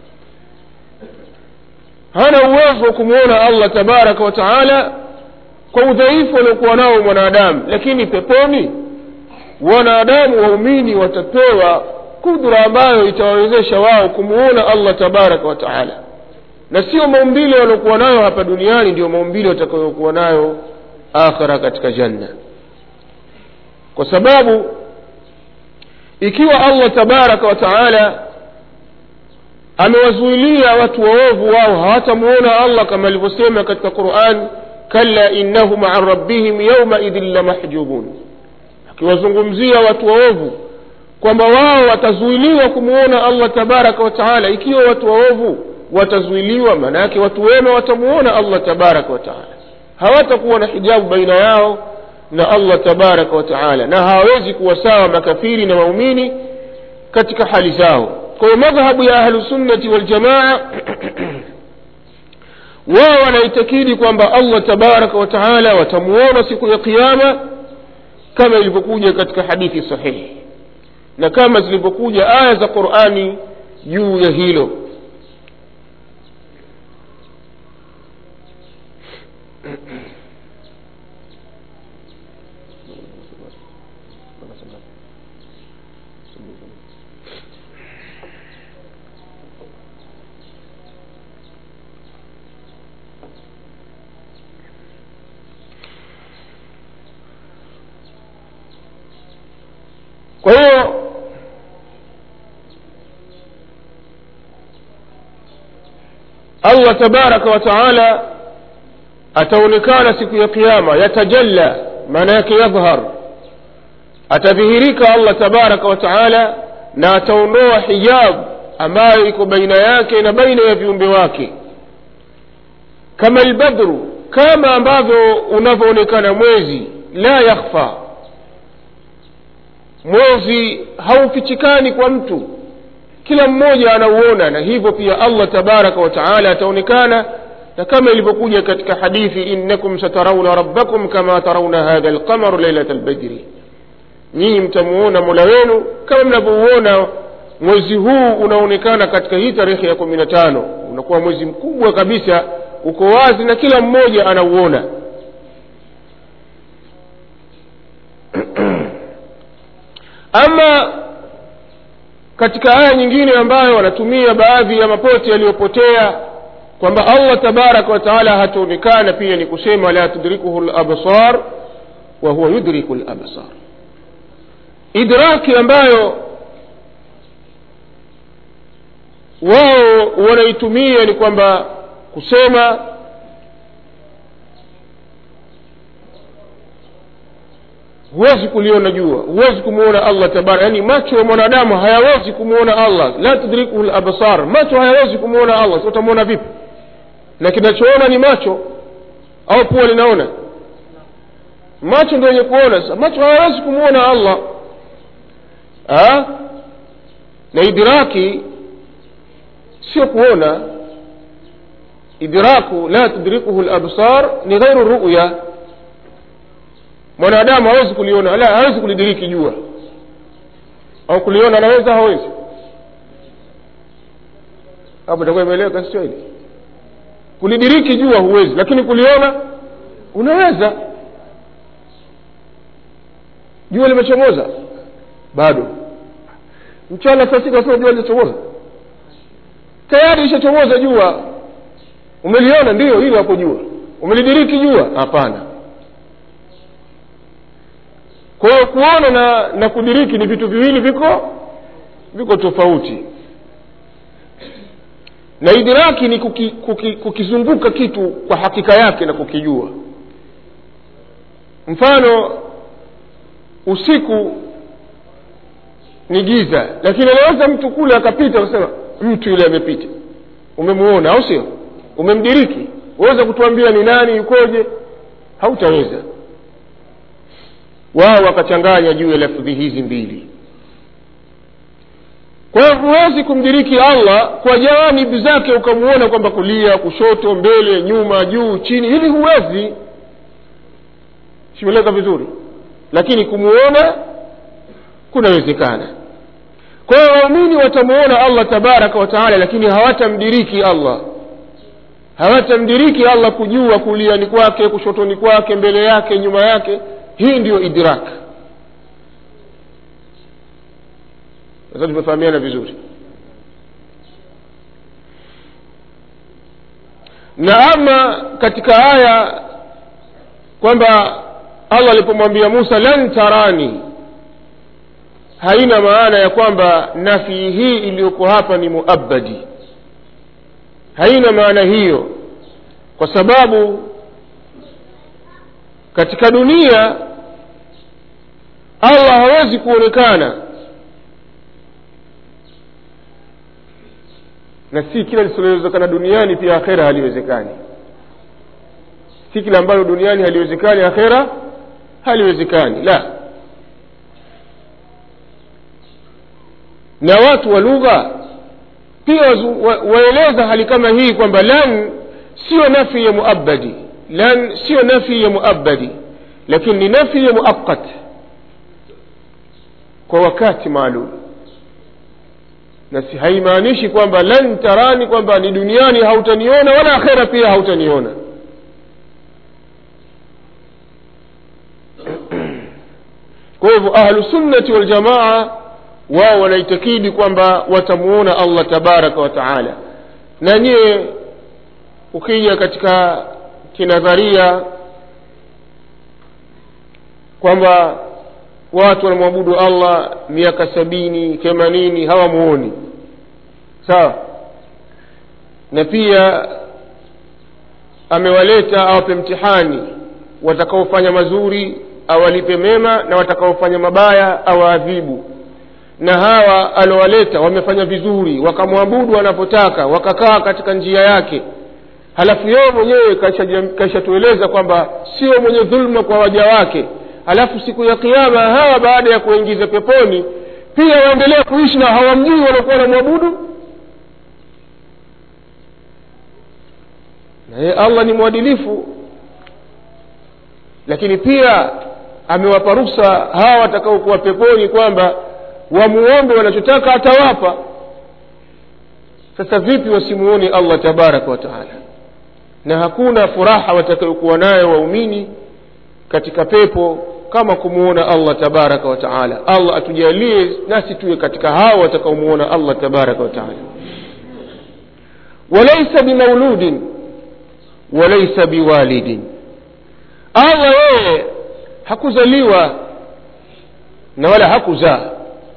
hana uwezo wa kumwona allah tabaraka wa taala kwa udhaifu aliokuwa nao mwanadamu lakini peponi wanadamu waumini watapewa kudra ambayo itawawezesha wao kumwona allah tabaraka wa taala na sio maumbile waliokuwa nayo hapa duniani ndio maumbile watakayokuwa nayo akhira katika janna kwa sababu ikiwa allah tabaraka wa taala amewazuilia watu waovu wao hawatamuona allah kama alivyosema katika quran kalla innahum an rabbihim yaumaidhin lamahjubun akiwazungumzia watu waovu kwamba wao watazuiliwa kumwona allah tabaraka wa taala ikiwa watu waovu watazuiliwa maana yake watu wema watamuona allah tabaraka wa taala hawatakuwa na hijabu baina yao na allah tabaraka wa taala na hawawezi kuwa sawa makafiri na waumini katika hali zao kwa hiyo madhhabu ya ahlusunnati waljamaa wao wanaitakidi kwamba allah tabaraka wa taala watamuona siku ya qiama kama ilivyokuja katika hadithi sahihi na kama zilivyokuja aya za qurani juu ya hilo kwa hiyo allah tabaraka wa taala ataonekana siku ya qiama yatajalla maana yake yadhhar atadhihirika allah tabaraka wa taala na ataondoa hijabu ambayo iko baina yake na baina ya viumbe wake kama albadru kama ambavyo unavyoonekana mwezi la yakhfa mwezi haufichikani kwa mtu kila mmoja anauona na hivyo pia allah tabaraka wa taala ataonekana na kama ilivyokuja katika hadithi innakum satarauna rabbakum kama tarauna hadha alqamaru lailat albadri nyinyi mtamuona mola wenu kama mnavyouona mwezi huu unaonekana katika hii tarehe ya kumi na tano unakuwa mwezi mkubwa kabisa uko wazi na kila mmoja anauona ama katika aya nyingine ambayo wanatumia baadhi ya mapote yaliyopotea kwamba allah tabaraka wa taala hataonekana pia ni kusema la tudrikuhu labsar wa huwa yudriku labsar idraki ambayo wao wanaitumia ni kwamba kusema huwezi kuliona jua huwezi kumwona allah tabara yaani macho ya mwanadamu hayawezi kumwona allah la tudrikuhu labsar macho hayawezi kumwona allah so utamwona vipi na kinachoona ni macho au pua linaona macho ndio yenye kuona sasa macho hayawezi kumwona allah ha? na idraki sio kuona idraku la tudrikuhu labsar ni ghairu ruya mwanadamu hawezi kuliona la hawezi kulidiriki jua au kuliona anaweza hawezi hapo itakuwa imeeleweka sio hili kulidiriki jua huwezi lakini kuliona unaweza jua limechomoza bado mchana saa sita sasa jua limechomoza tayari ishachomoza jua umeliona ndiyo hilo hapo jua umelidiriki jua hapana kwa hiyo kuona na na kudiriki ni vitu viwili viko viko tofauti na idiraki ni kuki, kuki, kukizunguka kitu kwa hakika yake na kukijua mfano usiku ni giza lakini anaweza mtu kule akapita akasema mtu yule amepita umemuona au sio umemdiriki waweza kutuambia ni nani yukoje hautaweza wao wakachanganya juu ya lafudhi hizi mbili kwa hiyo huwezi kumdiriki allah kwa janibu zake ukamuona kwamba kulia kushoto mbele nyuma juu chini hivi huwezi simeleka vizuri lakini kumuona kunawezekana kwa hiyo waumini watamuona allah tabaraka wataala lakini hawatamdiriki allah hawatamdiriki allah kujua kuliani kwake kushotoni kwake mbele yake nyuma yake hii ndiyo idrak sasa tumefahamiana vizuri na ama katika aya kwamba allah alipomwambia musa lan tarani haina maana ya kwamba nafii hii iliyoko hapa ni muabadi haina maana hiyo kwa sababu katika dunia allah hawezi kuonekana na si kila lisilowezekana duniani pia akhera haliwezekani si kila ambalo duniani haliwezekani akhera haliwezekani la na watu wa lugha pia wa, waeleza hali kama hii kwamba lan sio nafi ya muabadi lan sio nafi ya muabadi lakini ni nafi ya muaqat kwa wakati maalum na si haimaanishi kwamba lan tarani kwamba ni duniani hautaniona wala akhera pia hautaniona kwa hivyo ahlusunnati waljamaa wao wanaitakidi kwamba watamuona allah tabaraka wa taala na nyie ukija katika kinadharia kwamba watu wanamwabudu allah miaka sabini themanini hawamuoni sawa na pia amewaleta awape mtihani watakaofanya mazuri awalipe mema na watakaofanya mabaya awaadhibu na hawa alowaleta wamefanya vizuri wakamwabudu wanapotaka wakakaa katika njia yake halafu yeye mwenyewe kaishatueleza kwamba sio mwenye dhulma kwa waja wake halafu siku ya kiama hawa baada ya kuingiza peponi pia waendelea kuishi na hawamjui wanakuwa wanamwabudu na yeye allah ni mwadilifu lakini pia amewapa ruksa hawa watakaokuwa peponi kwamba wamuombe wanachotaka atawapa sasa vipi wasimuone allah tabaraka wa taala na hakuna furaha watakayokuwa nayo waumini katika pepo kama kumuona allah tabaraka wa taala allah atujalie nasi tuwe katika hao watakaomuona allah tabaraka wa taala walaisa bimauludin walaisa biwalidin allah yeye hakuzaliwa na wala hakuzaa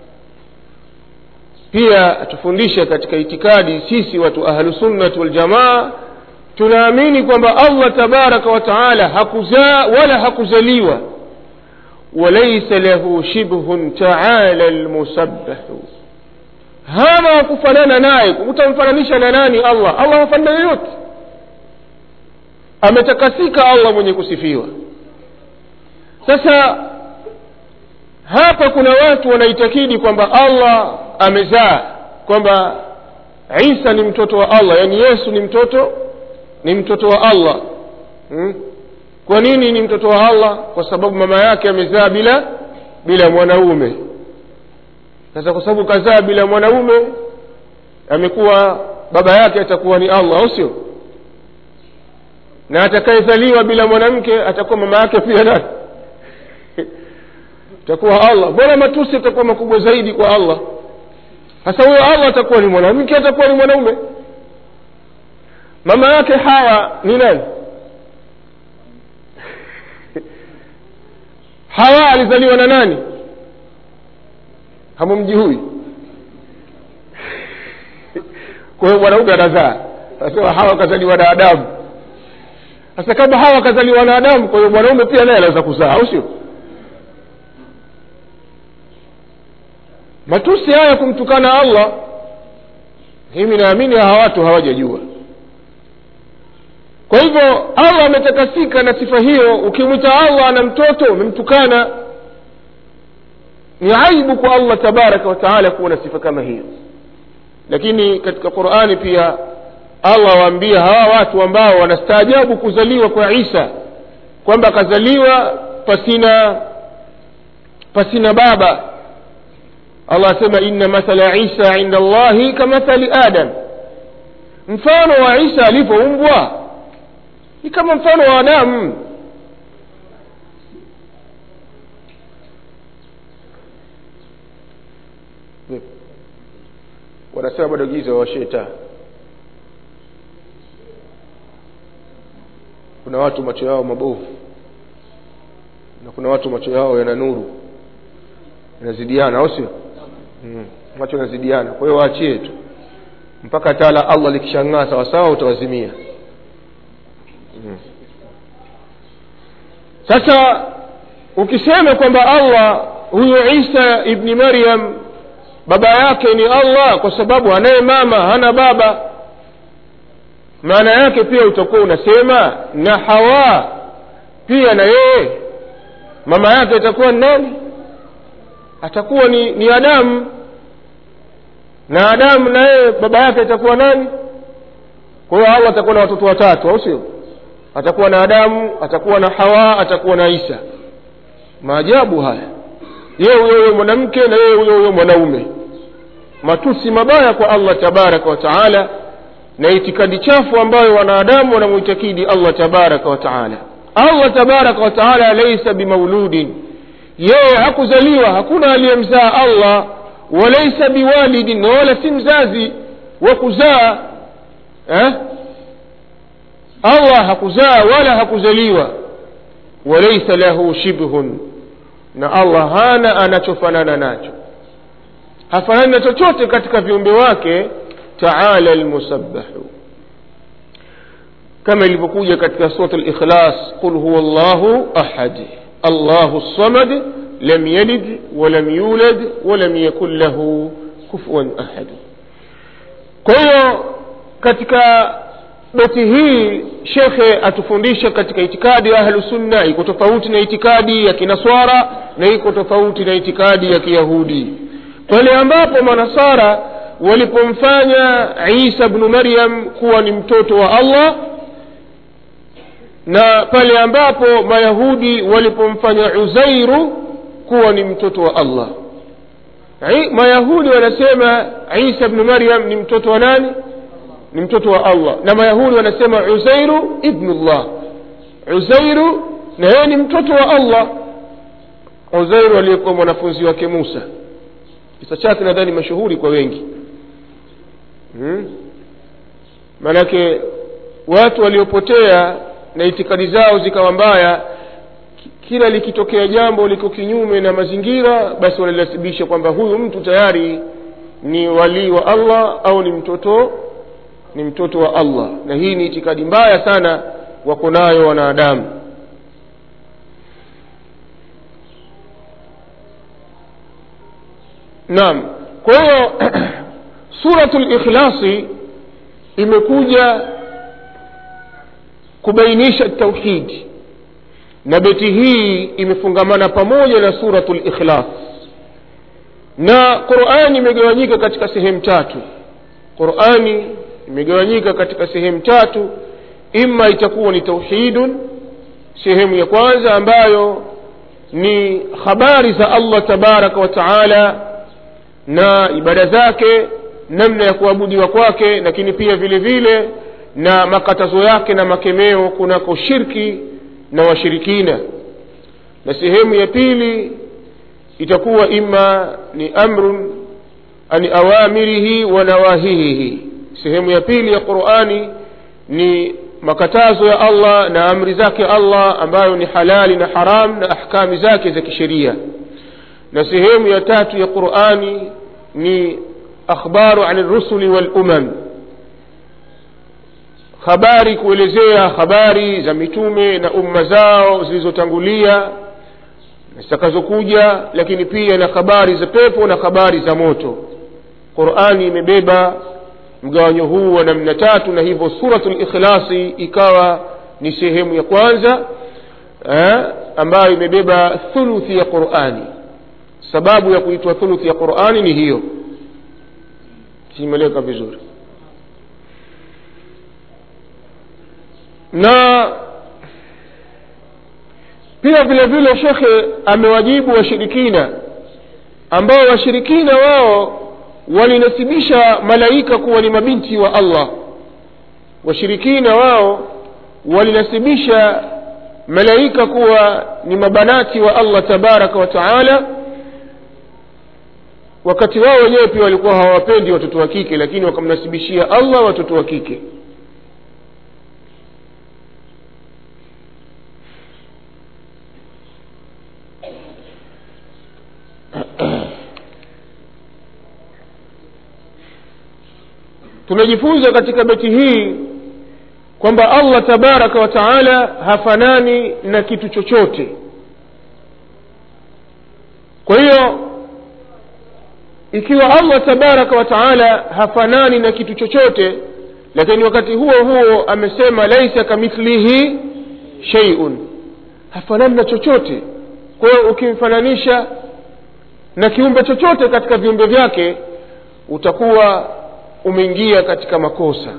pia atufundisha katika itikadi sisi watu ahlusunnati waljamaa tunaamini kwamba allah tabaraka wa taala hakuzaa wala hakuzaliwa walaisa lahu shibhun taala lmusabbahu hana wakufanana naye utamfananisha na nani allah allah hafanana yoyote ametakasika allah mwenye kusifiwa sasa hapa kuna watu wanaitakidi kwamba allah amezaa kwamba isa ni mtoto wa allah yaani yesu ni mtoto ni mtoto wa allah hmm? kwa nini ni mtoto wa allah kwa sababu mama yake amezaa bila bila mwanaume sasa kwa sababu kazaa bila mwanaume amekuwa baba yake atakuwa ni allah au sio na atakayezaliwa bila mwanamke atakuwa mama yake pia nani atakuwa allah mbona matusi atakuwa makubwa zaidi kwa allah sasa huyo allah atakuwa ni mwanamke atakuwa ni mwanaume mama yake hawa ni nani hawa alizaliwa na nani hamumji huyu kwa hiyo mwanaume anazaa anasema hawa akazaliwa na adamu sasa kama hawa akazaliwa na adamu kwa hiyo mwanaume pia naye anaweza kuzaa au sio matusi haya kumtukana allah mimi naamini hawa watu hawajajua kwa hivyo allah ametakasika na sifa hiyo ukimwita allah ana mtoto umemtukana ni aibu kwa allah tabaraka wataala kuwa na sifa kama hiyo lakini katika qurani pia allah waambia hawa watu ambao wanastaajabu kuzaliwa kwa isa kwamba akazaliwa pasina pasina baba allah asema inna mathala isa inda allahi kamathali adam mfano wa isa alivyoumbwa ni kama mfano wa adamu wanasema bado giza washeta kuna watu macho yao mabovu na kuna watu macho yao yana nuru yanazidiana au sio hmm. macho yanazidiana kwa hiyo waachie tu mpaka taa la allah likishang'aa sawasawa utawazimia hmm. sasa ukisema kwamba allah huyu isa ibni maryam baba yake ni allah kwa sababu anaye mama hana baba maana yake pia utakuwa unasema na hawa pia na yeye mama yake atakuwa ni nani atakuwa ni, ni adamu na adamu na yeye baba yake atakuwa nani kwa hiyo allah atakuwa na watoto watatu au sio atakuwa na adamu atakuwa na hawa atakuwa na isa maajabu haya yeye huyo huyo mwanamke na yeye huyo huyo mwanaume matusi mabaya kwa allah tabaraka wa taala na itikadi chafu ambayo wanadamu wanamuitakidi allah tabaraka wa taala allah tabaraka wa taala laisa bimauludin yeye hakuzaliwa hakuna aliyemzaa allah walaisa biwalidin na wala si mzazi wa kuzaa eh? allah hakuzaa wala hakuzaliwa walaisa lahu shibhun na allah hana anachofanana nacho hafanani na chochote katika viumbe wake taala lmusabbahu kama ilivyokuja katika surat likhlas qul huwa llahu ahad allahu samad lam yalid walam yulad walam yakun lahu kufuan ahad kwa hiyo katika beti hii shekhe atufundisha katika itikadi ya ahlusunna iko tofauti na itikadi ya kinaswara na iko tofauti na itikadi ya kiyahudi pale ambapo manasara walipomfanya isa bnu maryam kuwa ni mtoto wa allah na pale ambapo mayahudi walipomfanya uzairu kuwa ni mtoto wa allah mayahudi wanasema isa bnu maryam ni mtoto wa nani ni mtoto wa allah na mayahudi wanasema uzairu ibnullah uzairu na yeye ni mtoto wa allah uzairu aliyekuwa mwanafunzi wake musa kisa chake nadhani mashuhuri kwa wengi hmm? maanake watu waliopotea na itikadi zao zikawa mbaya kila likitokea jambo liko kinyume na mazingira basi wanalilasibisha kwamba huyu mtu tayari ni walii wa allah au ni mtoto ni mtoto wa allah na hii ni itikadi mbaya sana wako nayo wanadamu naam kwa hiyo suratu likhlasi imekuja kubainisha tauhidi na beti hii imefungamana pamoja na suratu likhlas na qurani imegawanyika katika sehemu tatu qurani imegawanyika katika sehemu tatu ima itakuwa ni tauhidun sehemu ya kwanza ambayo ni habari za allah tabaraka wa taala na ibada zake namna ya kuabudiwa kwake lakini pia vile vile na makatazo yake na makemeo kunako shirki na washirikina na sehemu ya pili itakuwa ima ni amrun ani awamirihi wa nawahihihi sehemu ya pili ya qurani ni makatazo ya allah na amri zake allah ambayo ni halali na haram na ahkami zake za kisheria na sehemu ya tatu ya qurani ni akhbaru ani rusuli walumam habari kuelezea habari za mitume na umma zao zilizotangulia na zitakazokuja lakini pia na habari za pepo na habari za moto qurani imebeba mgawanyo huu wa namna tatu na hivyo suratu likhlasi ikawa ni sehemu ya kwanza eh, ambayo imebeba thuluthi ya qurani sababu ya kuitwa thuluthi ya qurani ni hiyo simeleka vizuri na pia vile vile shekhe amewajibu washirikina ambao washirikina wao walinasibisha malaika kuwa ni mabinti wa allah washirikina wao walinasibisha malaika kuwa ni mabanati wa allah tabaraka wa taala wakati wao wenyewe pia walikuwa hawawapendi watoto wa kike lakini wakamnasibishia allah watoto wa kike tumejifunza katika beti hii kwamba allah tabaraka wa taala hafanani na kitu chochote kwa hiyo ikiwa allah tabaraka wa taala hafanani na kitu chochote lakini wakati huo huo amesema laisa kamithlihi sheiun hafanani na chochote kwa hiyo ukimfananisha na kiumbe chochote katika viumbe vyake utakuwa umeingia katika makosa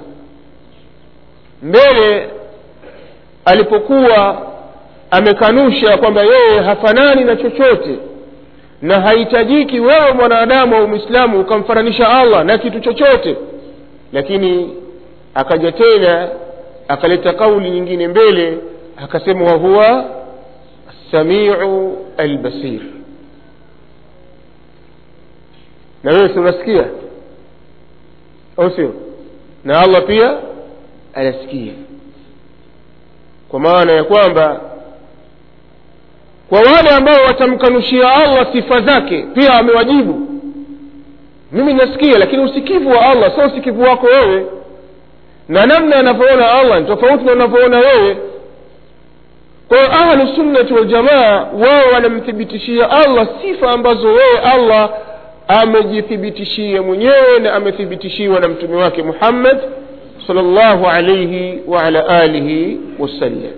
mbele alipokuwa amekanusha kwamba yeye hafanani na chochote na hahitajiki wewe mwanadamu au mwislamu ukamfananisha allah na kitu chochote lakini akaja tena akaleta kauli nyingine mbele akasema wahuwa samiu albasir na wewe si unasikia au sio na allah pia anasikia kwa maana ya kwamba kwa wale ambao watamkanushia allah sifa zake pia amewajibu mimi nasikia lakini usikivu wa allah sio usikivu wako wewe na namna anavyoona allah ni tofauti na unavyoona wewe kwa hiyo ahlusunnati waljamaa wao wanamthibitishia allah sifa ambazo wewe allah amejithibitishia mwenyewe na amethibitishiwa na mtume wake muhammad salllahu alaihi waala alihi wasallam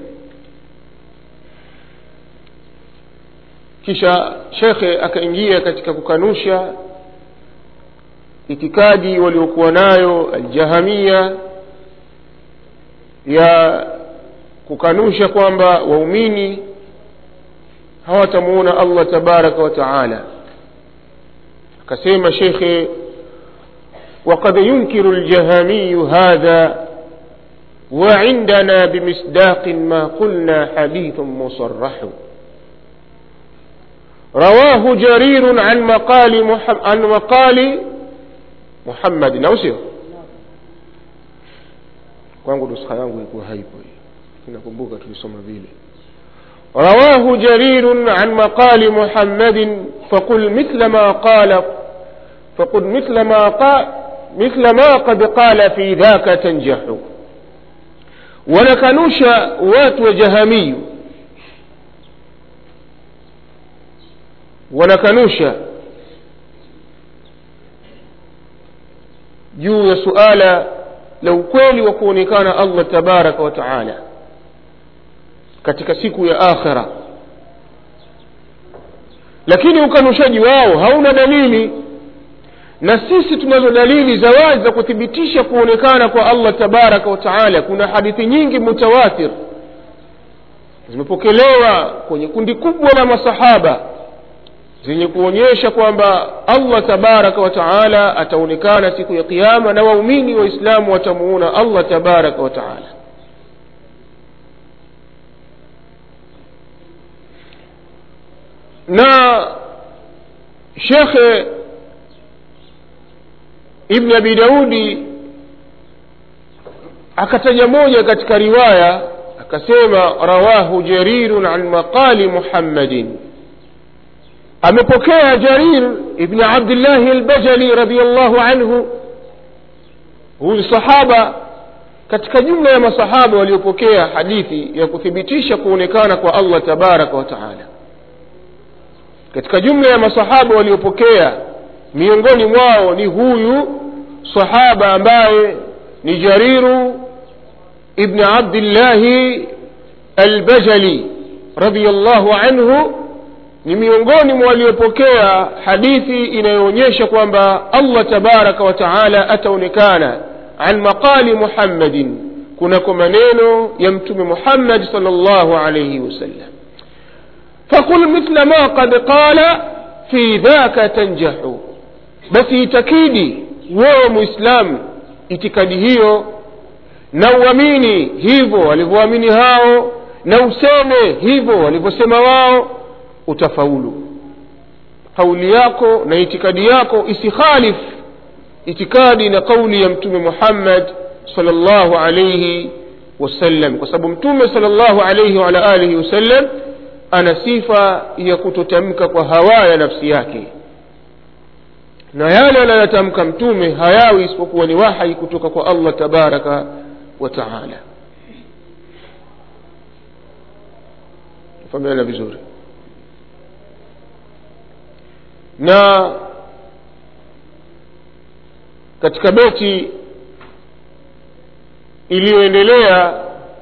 kisha shekhe akaingia katika kukanusha itikadi waliokuwa nayo aljahamia ya kukanusha kwamba waumini hawatamuona allah tabaraka wa taala akasema shekhe وقد ينكر الجهمي هذا وعندنا بمصداق ما قلنا حديث مصرح رواه جرير عن مقال محمد عن مقال محمد au sio kwangu nuskha yangu ilikuwa haipo inakumbuka tulisoma vile رواه جرير عن مقال محمد فقل مثل ما قال فقل مثل ما قال مثل ما قد قال في ذاك تنجح ونكنوش وات وجهمي wanakanusha juu ya suala la ukweli wa kuonekana allah tabaraka wa taala katika siku ya akhira lakini ukanushaji wao hauna dalili na sisi tunazo dalili za wazi za kuthibitisha kuonekana kwa allah tabaraka wa taala kuna hadithi nyingi mutawatir zimepokelewa kwenye kundi kubwa la masahaba zenye kuonyesha kwamba allah tabaraka wa taala ataonekana siku ya qiama na waumini waislamu watamuona allah tabaraka wa taala na shekhe ibni abi daudi akataja moja katika riwaya akasema rawahu jarirun an maqali muhammadin amepokea jarir ibni abdillahi albajali radiallahu anhu huyu sahaba katika jumla ya masahaba waliopokea hadithi ya kuthibitisha kuonekana kwa allah tabaraka wa taala katika jumla ya masahaba waliopokea miongoni mwao ni huyu sahaba ambaye ni jariru ibni abdillahi albajali radiallahu anhu ni miongoni mwa waliopokea hadithi inayoonyesha kwamba allah tabaraka wa taala ataonekana an maqali muhammadin kunako maneno ya mtume muhammad sal llahu alaihi wasallam faqul mithla ma qad qala fi dhaka tanjahu basi itakidi wewe muislamu itikadi hiyo na uamini hivyo walivyoamini hao na useme hivyo walivyosema wao utafaulu kauli yako na itikadi yako isikhalif itikadi na kauli ya mtume muhammad sal llahu alaihi wasallam kwa sababu mtume sal llahu alaihi waala alihi wasallam ana sifa ya kutotamka kwa hawa ya nafsi yake na yale anayotamka mtume hayawi isipokuwa ni wahai kutoka kwa allah tabaraka wa taala fahamiana vizuri na katika beti iliyoendelea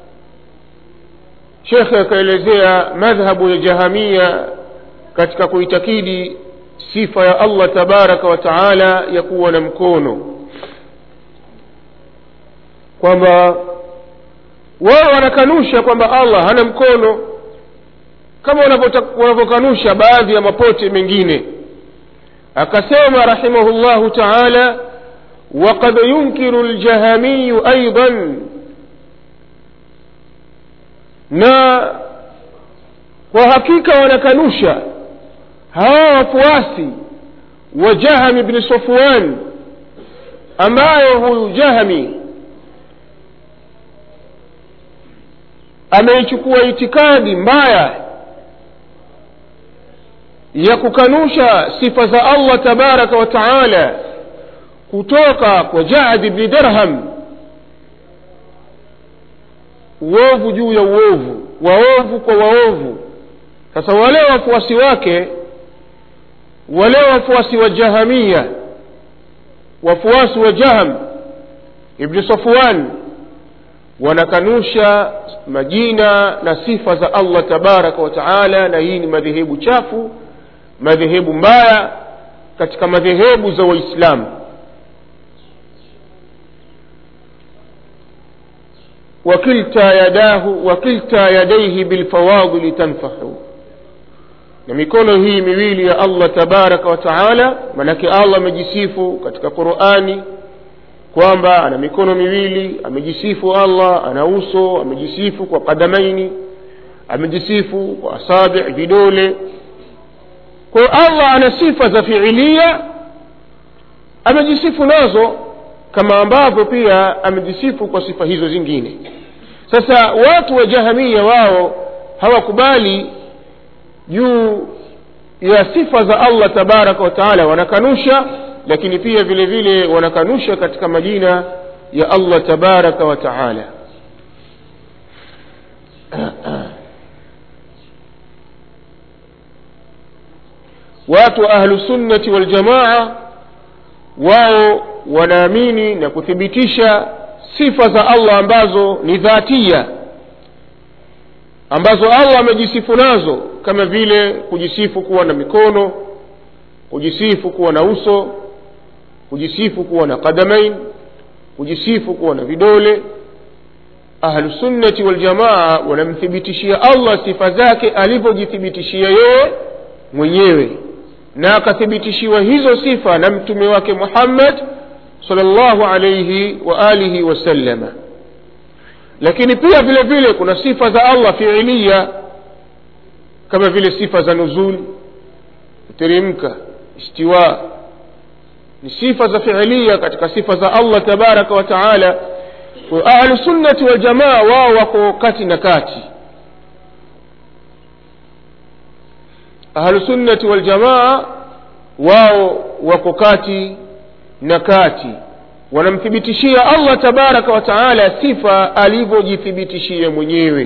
shekhe akaelezea madhhabu ya jahamia katika kuitakidi sifa ya allah tabaraka wa taala ya kuwa na mkono kwamba wao wanakanusha kwamba allah hana mkono kama wanavyokanusha baadhi ya mapote mengine akasema rahimahu llahu taala وقد ينكر الجهمي أيضا na kwa hakika wanakanusha hawa wafuasi wa jahami bni safwan ambaye huyu jahami ameichukua itikadi mbaya ya kukanusha sifa za allah tabaraka wa taala kutoka kwa jaad bni dirham uovu juu ya uovu waovu kwa waovu sasa wale wafuasi wake wale wafuasi wa jahamia wafuasi wa jaham ibni safwan wanakanusha majina na sifa za allah tabaraka wa taala na hii ni madhehebu chafu madhehebu mbaya katika madhehebu za waislamu وكلتا يداه وكلتا يديه بالفواضل تنفح na mikono hii miwili ya allah tabaraka wa taala manake allah amejisifu katika qurani kwamba ana mikono miwili amejisifu allah ana uso amejisifu kwa kadamaini amejisifu kwa asabi vidole kwa hiyo allah ana sifa za fiilia amejisifu nazo kama ambavyo pia amejisifu kwa sifa hizo zingine sasa watu wa jahamia wao hawakubali juu ya sifa za allah tabaraka wataala wanakanusha lakini pia vile vile wanakanusha katika majina ya allah tabaraka wa taala watu wa ahlusunnati waljamaa wao wanaamini na kuthibitisha sifa za allah ambazo ni dhatia ambazo allah amejisifu nazo kama vile kujisifu kuwa na mikono kujisifu kuwa na uso kujisifu kuwa na qadamain kujisifu kuwa na vidole ahlusunnati waljamaa wanamthibitishia allah sifa zake alivyojithibitishia yeye mwenyewe na akathibitishiwa hizo sifa na mtume wake muhammad salllahu alaihi wa alihi wasallama lakini pia vile vile kuna sifa za allah fiilia kama vile sifa za nuzul kuteremka istiwa ni sifa za fiilia katika sifa za allah tabaraka wa taala ahlusunnati waljamaa wao wako kati na kati ahlusunnati waljamaa wao wako kati na kati wanamthibitishia allah tabaraka wa taala sifa alivyojithibitishia mwenyewe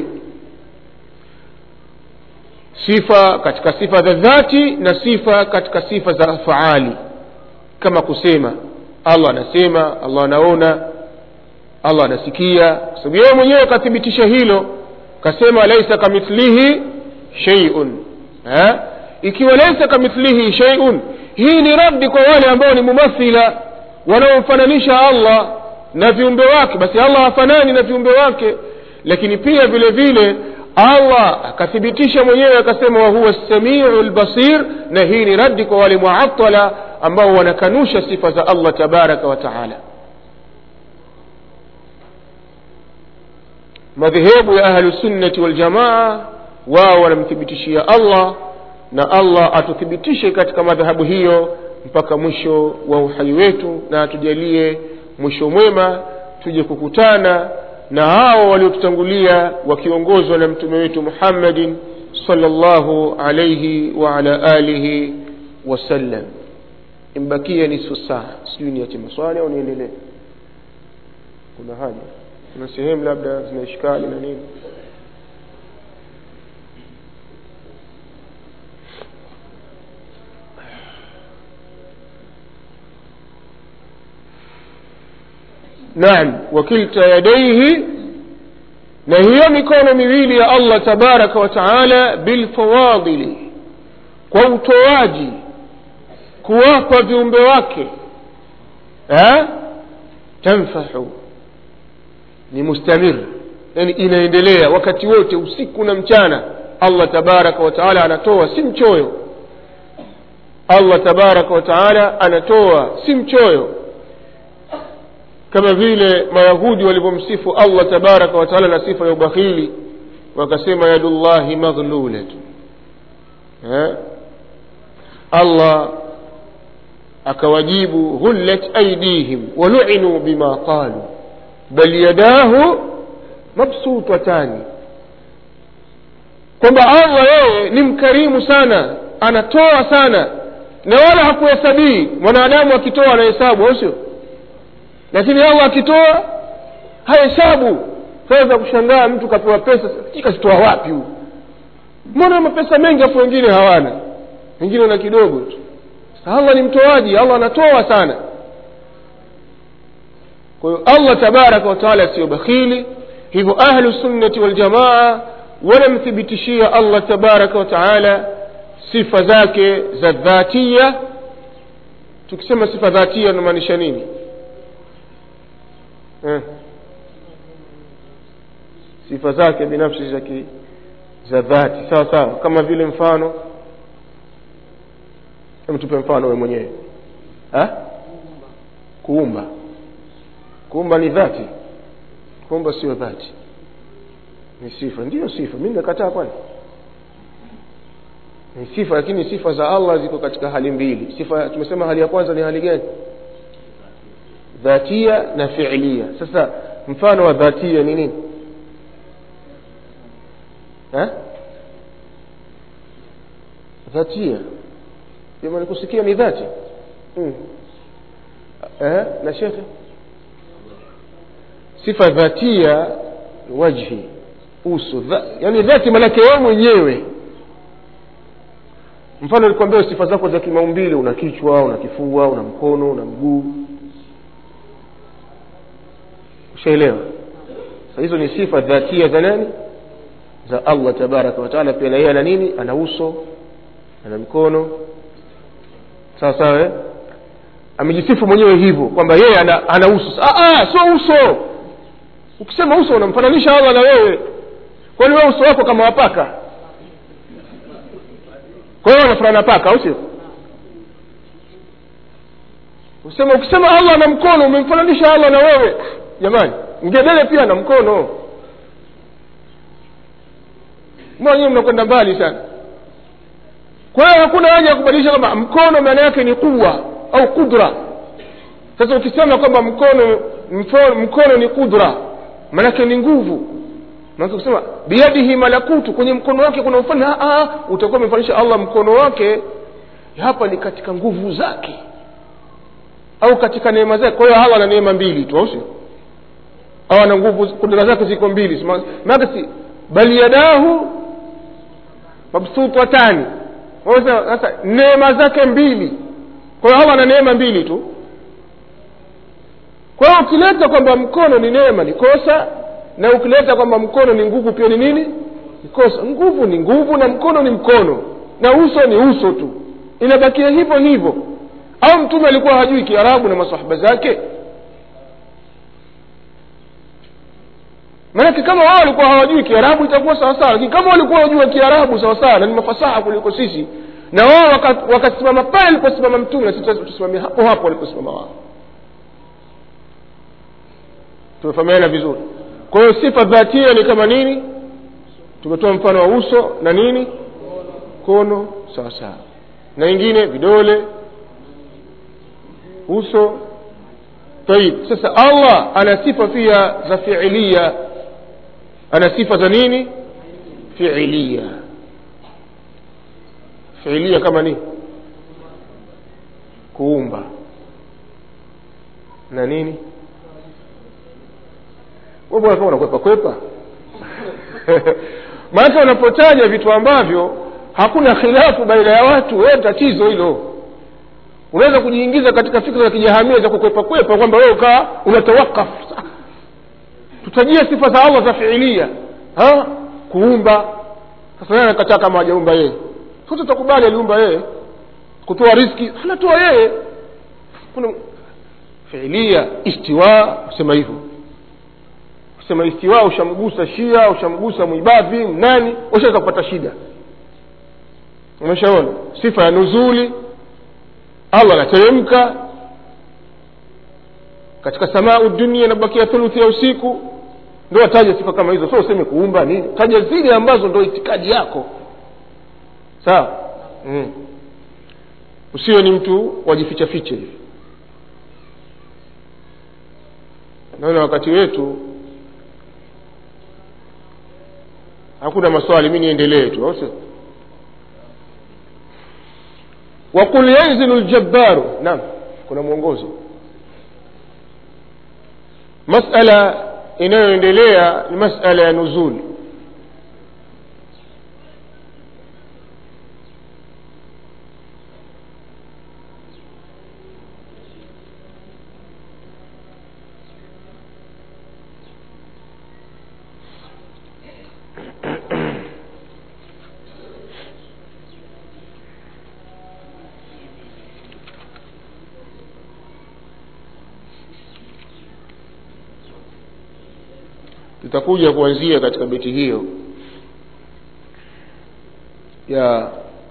sifa katika sifa za dhati na sifa katika sifa za afaali kama kusema allah anasema allah anaona allah anasikia kwa sababu yeye mwenyewe akathibitisha hilo kasema laisa kamithlihi sheiun ha? ikiwa laisa kamithlihi sheiun hii ni raddi kwa wale ambao ni mumathila wanaomfananisha allah na viumbe wake basi allah hafanani na viumbe wake lakini pia vile vile allah akathibitisha mwenyewe akasema wahuwa samiu lbasir na hii ni raddi kwa wale muatala ambao wanakanusha sifa za allah tabaraka wa taala madhehebu ya ahlusunnati waljamaa wao wanamthibitishia allah na allah atuthibitishe katika madhahabu hiyo mpaka mwisho wa uhai wetu na atujalie mwisho mwema tuje kukutana na hao waliotutangulia wakiongozwa na mtume wetu muhammadin salllahu alaihi waala alihi wasallam imbakia nisfu saa sijui niache maswali au niendelee kuna haja kuna sehemu labda zina ishkali na nini naam wakilta yadaihi na hiyo mikono miwili ya allah tabaraka wa taala bilfawadili kwa utoaji kuwapa viumbe wake ha? tanfahu ni mustamir yani inaendelea wakati wote usiku na mchana allah tabaraka wa taala anatoa si mchoyo allah tabaraka wa taala anatoa si mchoyo kama vile mayahudi walivyomsifu allah tabaraka wa taala na sifa ya ubakhili wakasema yadullahi maghlulatu allah akawajibu ghullat aidihim waluinuu bima qalu bal yadahu mabsutatani kwamba allah yeye ni mkarimu sana anatoa sana na wala hakuhesabii mwanadamu akitoa anahesabu au sio lakini allah akitoa hahesabu sasa kushangaa mtu kapewa pesa kazitoa wapi huu mbona mapesa mengi afu wengine hawana wengine wana kidogo tu allah ni mtoaji allah anatoa sana kwa hiyo allah tabaraka wataala siyo bakhili hivyo ahlu sunnati waljamaa wanamthibitishia allah tabaraka wataala sifa zake za dhatia tukisema sifa dhatia unamaanisha nini eh. sifa zake binafsi za za dhati sawa sawa kama vile mfano hebu tupe mfano we mwenyewe ha? kuumba kuumba ni dhati kuumba sio dhati ni sifa ndiyo sifa mi nimekataa kwani ni sifa lakini sifa za allah ziko katika hali mbili sifa tumesema hali ya kwanza ni hali gani dhatia na fiilia sasa mfano wa dhatia ni nini ha? dhatia jamani kusikia ni dhati hmm. eh, na shekhe sifa dhatia wajhi uso dha, yani dhati manake wewe mwenyewe mfano nilikwambia sifa zako za kimaumbile una kichwa una kifua una mkono una mguu ushaelewa sa hizo ni sifa dhatia za nani za allah tabaraka wataala pia na yeye ana nini ana uso ana mikono sawa sawa eh? amejisifu mwenyewe hivyo kwamba yeye ana, ana uso sio uso ukisema uso unamfananisha allah na wewe kwani wewe uso wako kama wapaka kwa hiyo wanafanana paka au sio usema ukisema allah ana mkono umemfananisha allah na wewe jamani ngedele pia na mkono mwenyewe mnakwenda mbali sana kwa hiyo hakuna haja ya kubadilisha kwamba mkono maana yake ni kuwa au kudra sasa ukisema kwamba mkono mfo- mkono ni kudra maanake ni nguvu maanake kusema biyadihi malakutu kwenye mkono wake kuna ufalme Ah, ah, utakuwa umefanisha allah mkono wake hapa ni katika nguvu zake au katika neema zake kwa hiyo allah ana neema mbili tu au sio au ana nguvu kudra zake ziko mbili Sima- maanake si bal yadahu mabsutatani Sasa- sasa neema zake mbili kwa hiyo allah ana neema mbili tu kwa hiyo ukileta kwamba mkono ni neema ni kosa na ukileta kwamba mkono ni nguvu pia ni nini ni kosa nguvu ni nguvu na mkono ni mkono na uso ni uso tu inabakia hivyo hivyo au mtume alikuwa hajui kiarabu na masahaba zake maanake kama wao walikuwa hawajui kiarabu itakuwa sawasawa lakini kama walikuwa wajua kiarabu sawasawa na ni mafasaha kuliko sisi na wao waka- wakasimama pale aliposimama mtume na sisi tusimamia hapo hapo waliposimama wao tumefahamiana vizuri kwa hiyo sifa dhatia ni kama nini tumetoa mfano wa uso na nini mkono sawa sawa na ingine vidole uso taib sasa allah ana sifa pia za fiilia ana sifa za nini fiilia fiilia kama nini kuumba na nini wewe bwana kama unakwepa kwepa maana unapotaja vitu ambavyo hakuna khilafu baina ya watu wewe tatizo hilo unaweza kujiingiza katika fikra za kijahamia za kukwepa kwepa kwamba wewe ukaa unatawakaf tutajie sifa za allah za fiilia ha? kuumba sasa nani anakataa kama hajaumba yeye sote tutakubali aliumba yeye kutoa riski anatoa yeye kuna fiilia istiwa kusema hivyo kusema istiwa ushamgusa shia ushamgusa mwibadhi nani washaweza kupata shida umeshaona sifa ya nuzuli allah anateremka katika samau dunia inabakia thuluthi ya usiku ndo ataja sifa kama hizo sio useme kuumba nini taja zile ambazo ndo itikadi yako sawa mm. usiwe ni mtu wajificha ficha hivi naona wakati wetu hakuna maswali mi niendelee tu au sio waqul yanzilu ljabbaru naam kuna mwongozo masala inayoendelea ni masala ya nuzuli tutakuja kuanzia katika beti hiyo ya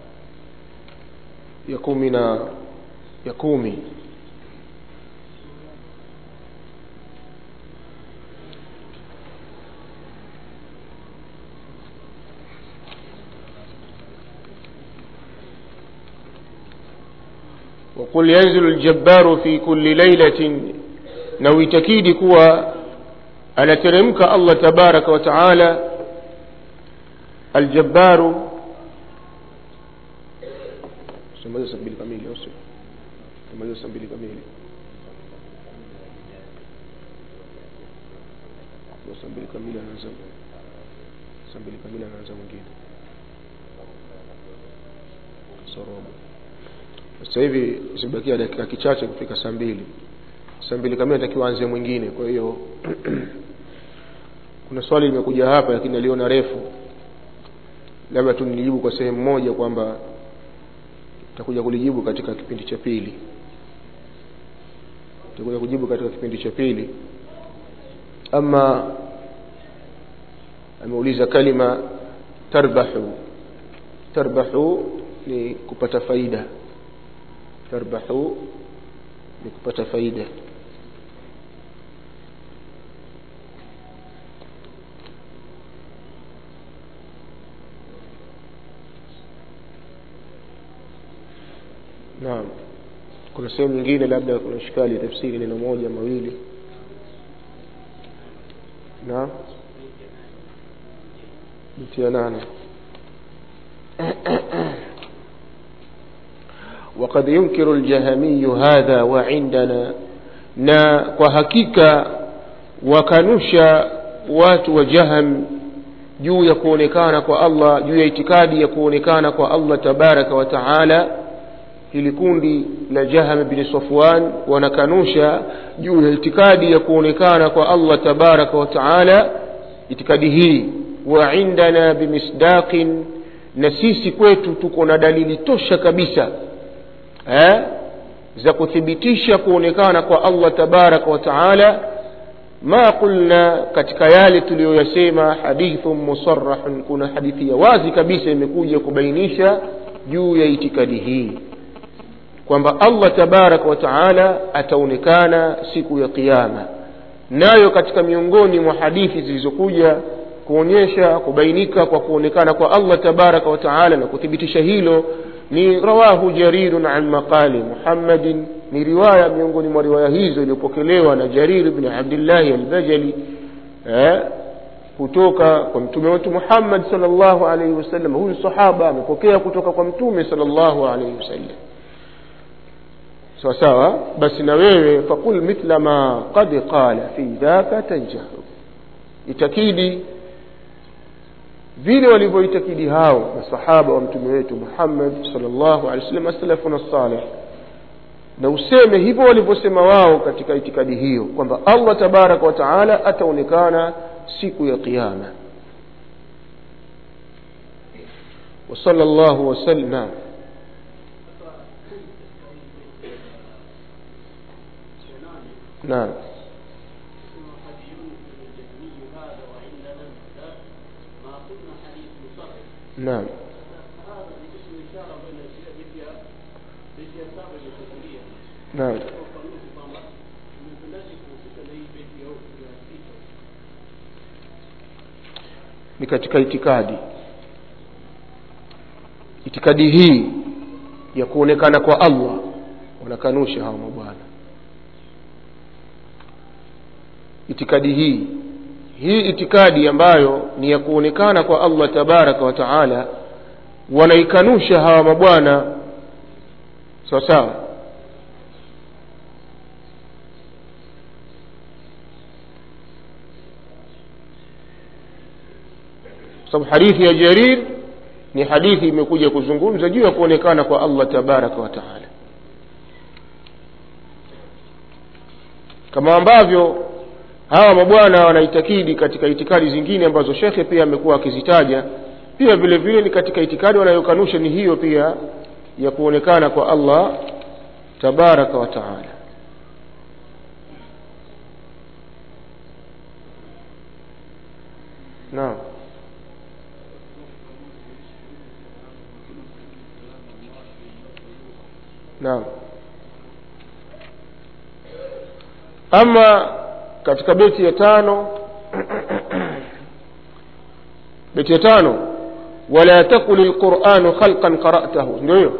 ya kumi na ya kumi وقل ينزل الجبار في كل ليلة نويتكيد كوا anateremka allah tabaraka wa taala aljabbaru tumaliza saa mbili kamili au sio tumaliza saa mbili kamili saa mbili kamili anaanza saa mbili kamili anaanza mwingine kasorobo sasa hivi zimebakia dakika kichache kufika saa mbili saa mbili kamili atakiwa anze mwingine kwa hiyo kuna swali limekuja hapa lakini naliona refu labda tu nilijibu kwa sehemu moja kwamba takuja kulijibu katika kipindi cha pili takuja kujibu katika kipindi cha pili ama ameuliza kalima tarbahu tarbahu ni kupata faida tarbahu ni kupata faida naam kuna sehemu nyingine labda kuna shikali ya tafsiri neno moja mawili naam beti ya nane وقد ينكر الجهمي هذا وعندنا na kwa hakika wakanusha watu wa jaham juu ya kuonekana kwa allah juu ya itikadi ya kuonekana kwa allah tabaraka wa taala hili kundi la jaham bni safwan wanakanusha juu ya itikadi ya kuonekana kwa allah tabaraka wa taala itikadi hii wa indana bimisdaqin na sisi kwetu tuko na dalili tosha kabisa eh? za kuthibitisha kuonekana kwa allah tabaraka wa taala ma qulna katika yale tuliyoyasema hadithun musarahun kuna hadithi ya wazi kabisa imekuja kubainisha juu ya itikadi hii kwamba allah tabaraka wa taala ataonekana siku ya qiama nayo katika miongoni mwa hadithi zilizokuja kuonyesha kubainika kwa kuonekana kwa allah tabaraka wa taala na kuthibitisha hilo ni rawahu jarirun an maqali muhammadin ni riwaya miongoni mwa riwaya hizo iliyopokelewa na jarir bni abdillahi albajali eh, kutoka kwa mtume wetu muhammad sal llahu alaihi wasallam huyu sahaba amepokea kutoka kwa mtume sal llahu alaihi wasallam sawa sawa basi na wewe faqul mithla ma qad qala fi dhaka tanjahu itakidi vile walivyoitakidi hao masahaba wa mtume wetu muhammad salllahu alehi wasallam asalafuna salih na useme hivyo walivyosema wao katika itikadi hiyo kwamba allah tabaraka wa taala ataonekana siku ya qiama wasala llahu wasallam naam نعم نعم نعم ni katika itikadi itikadi hii ya kuonekana kwa allah wanakanusha hawa mabwana itikadi hii hii itikadi ambayo ni ya kuonekana kwa allah tabaraka wa taala wanaikanusha hawa mabwana sawa sawa sababu hadithi ya jarir ni hadithi imekuja kuzungumza juu ya kuonekana kwa allah tabaraka wa taala kama ambavyo hawa mabwana wanaitakidi katika itikadi zingine ambazo shekhe pia amekuwa akizitaja pia vile vile ni katika itikadi wanayokanusha ni hiyo pia ya kuonekana kwa allah tabaraka wa taala naam naam ama katika beti ya tano beti ya tano wala takul lquranu khalqan qaratahu ndio hiyo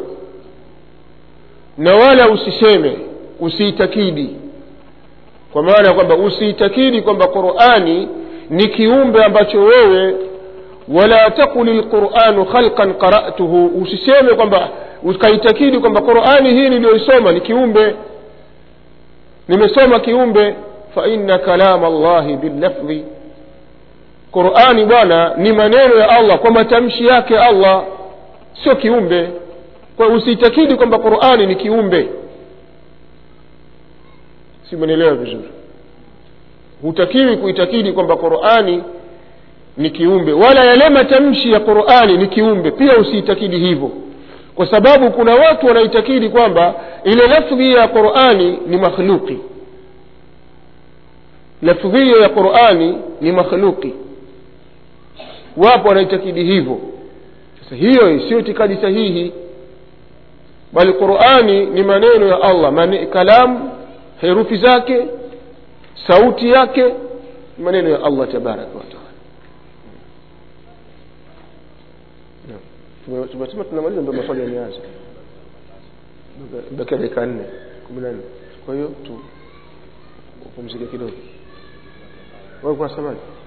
na wala usiseme usiitakidi kwa maana ya kwamba usiitakidi kwamba qurani ni kiumbe ambacho wewe wala takul lquranu khalqan qaratuhu usiseme kwamba ukaitakidi kwamba qurani hii niliyoisoma ni kiumbe nimesoma kiumbe faina kalama llahi billafdhi qurani bwana ni maneno ya allah kwa matamshi yake allah sio kiumbe kwa usiitakidi kwamba qurani ni kiumbe si menelewa vizuri hutakiwi kuitakidi kwamba qurani ni kiumbe wala yale matamshi ya qurani ni kiumbe pia usiitakidi hivyo kwa sababu kuna watu wanaitakidi kwamba ile lafdhi ya qurani ni makhluqi lafdhi hiyo ya qurani ni makhluqi wapo wanaitakidi hivyo sasa hiyo sio itikadi sahihi bali qurani ni maneno ya allah mane, kalamu herufi zake sauti yake ni maneno ya allah tabaraka wataala tumesema tunamaliza ndo maswali yameanza bakia dakika nne kumi na nne kwa hiyo tu upumzike kidogo wewe kunasemaje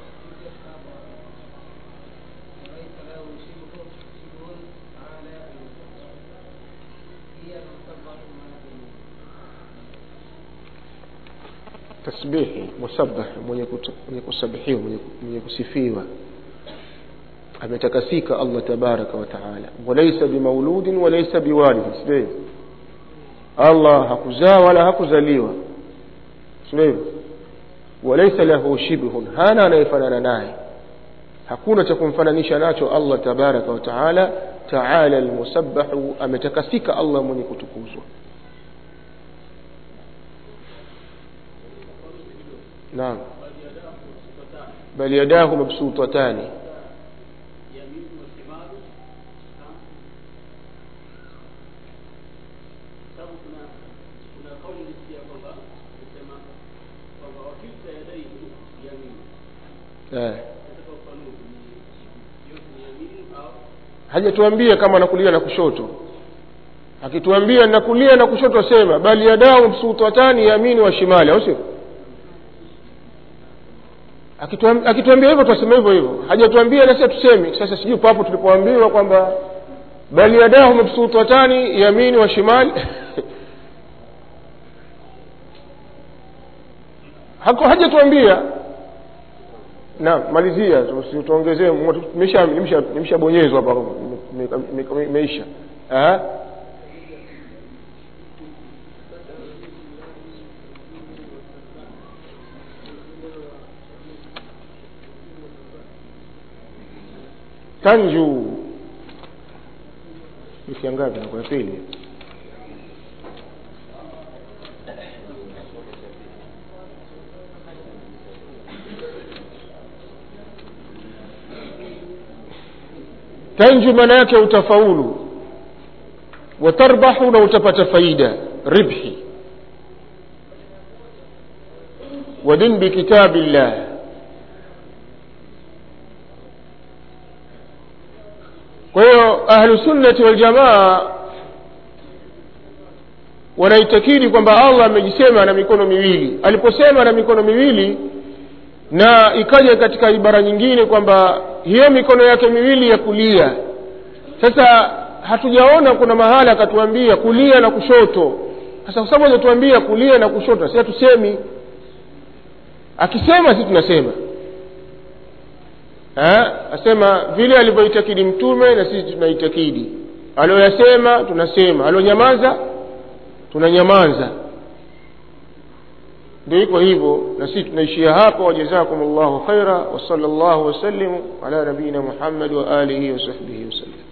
tasbihi musabbah mwenye, kutu, mwenye kusabihiwa mwenye, mwenye kusifiwa ametakasika allah tabaraka wataala walaisa bimauludin walaisa biwaridin sivyo allah hakuzaa wala hakuzaliwa sivyo walaisa lahu shibhun hana anayefanana naye hakuna cha kumfananisha nacho allah tabaraka wataala taala lmusabbahu ametakasika allah mwenye kutukuzwa naam bal yadahu mabsutatani eh. hajatuambia kama nakulia na kushoto akituambia nakulia na kushoto sema bali yadau msutatani yamini wa shimali au sio akituambia hivyo tutasema hivyo hivyo hajatuambia nasi tusemi sasa sijui papo tulipoambiwa kwamba bali yadahu mabsutatani yamini wa shimali hajatuambia naam malizia tuongezee nimeshabonyezwa hapa imeisha tanju wiki ya ngapi nakuwa pili tanju maana yake utafaulu watarbahu na utapata faida ribhi wadin bikitabi llah kwa hiyo ahlusunnati waljamaa wanaitakidi kwamba allah amejisema na mikono miwili aliposema na mikono miwili na ikaja katika ibara nyingine kwamba hiyo mikono yake miwili ya kulia sasa hatujaona kuna mahala akatuambia kulia na kushoto sasa kwa sababu hajatuambia kulia na kushoto si hatusemi akisema si tunasema ha? asema vile alivyoitakidi mtume na sisi tunaitakidi alioyasema tunasema alionyamaza tunanyamaza ndio iko hivyo na sisi tunaishia hapo wajazakum llahu khaira wasala llahu wasallimu ala nabiyina muhammad wa alihi wasahbihi wasallam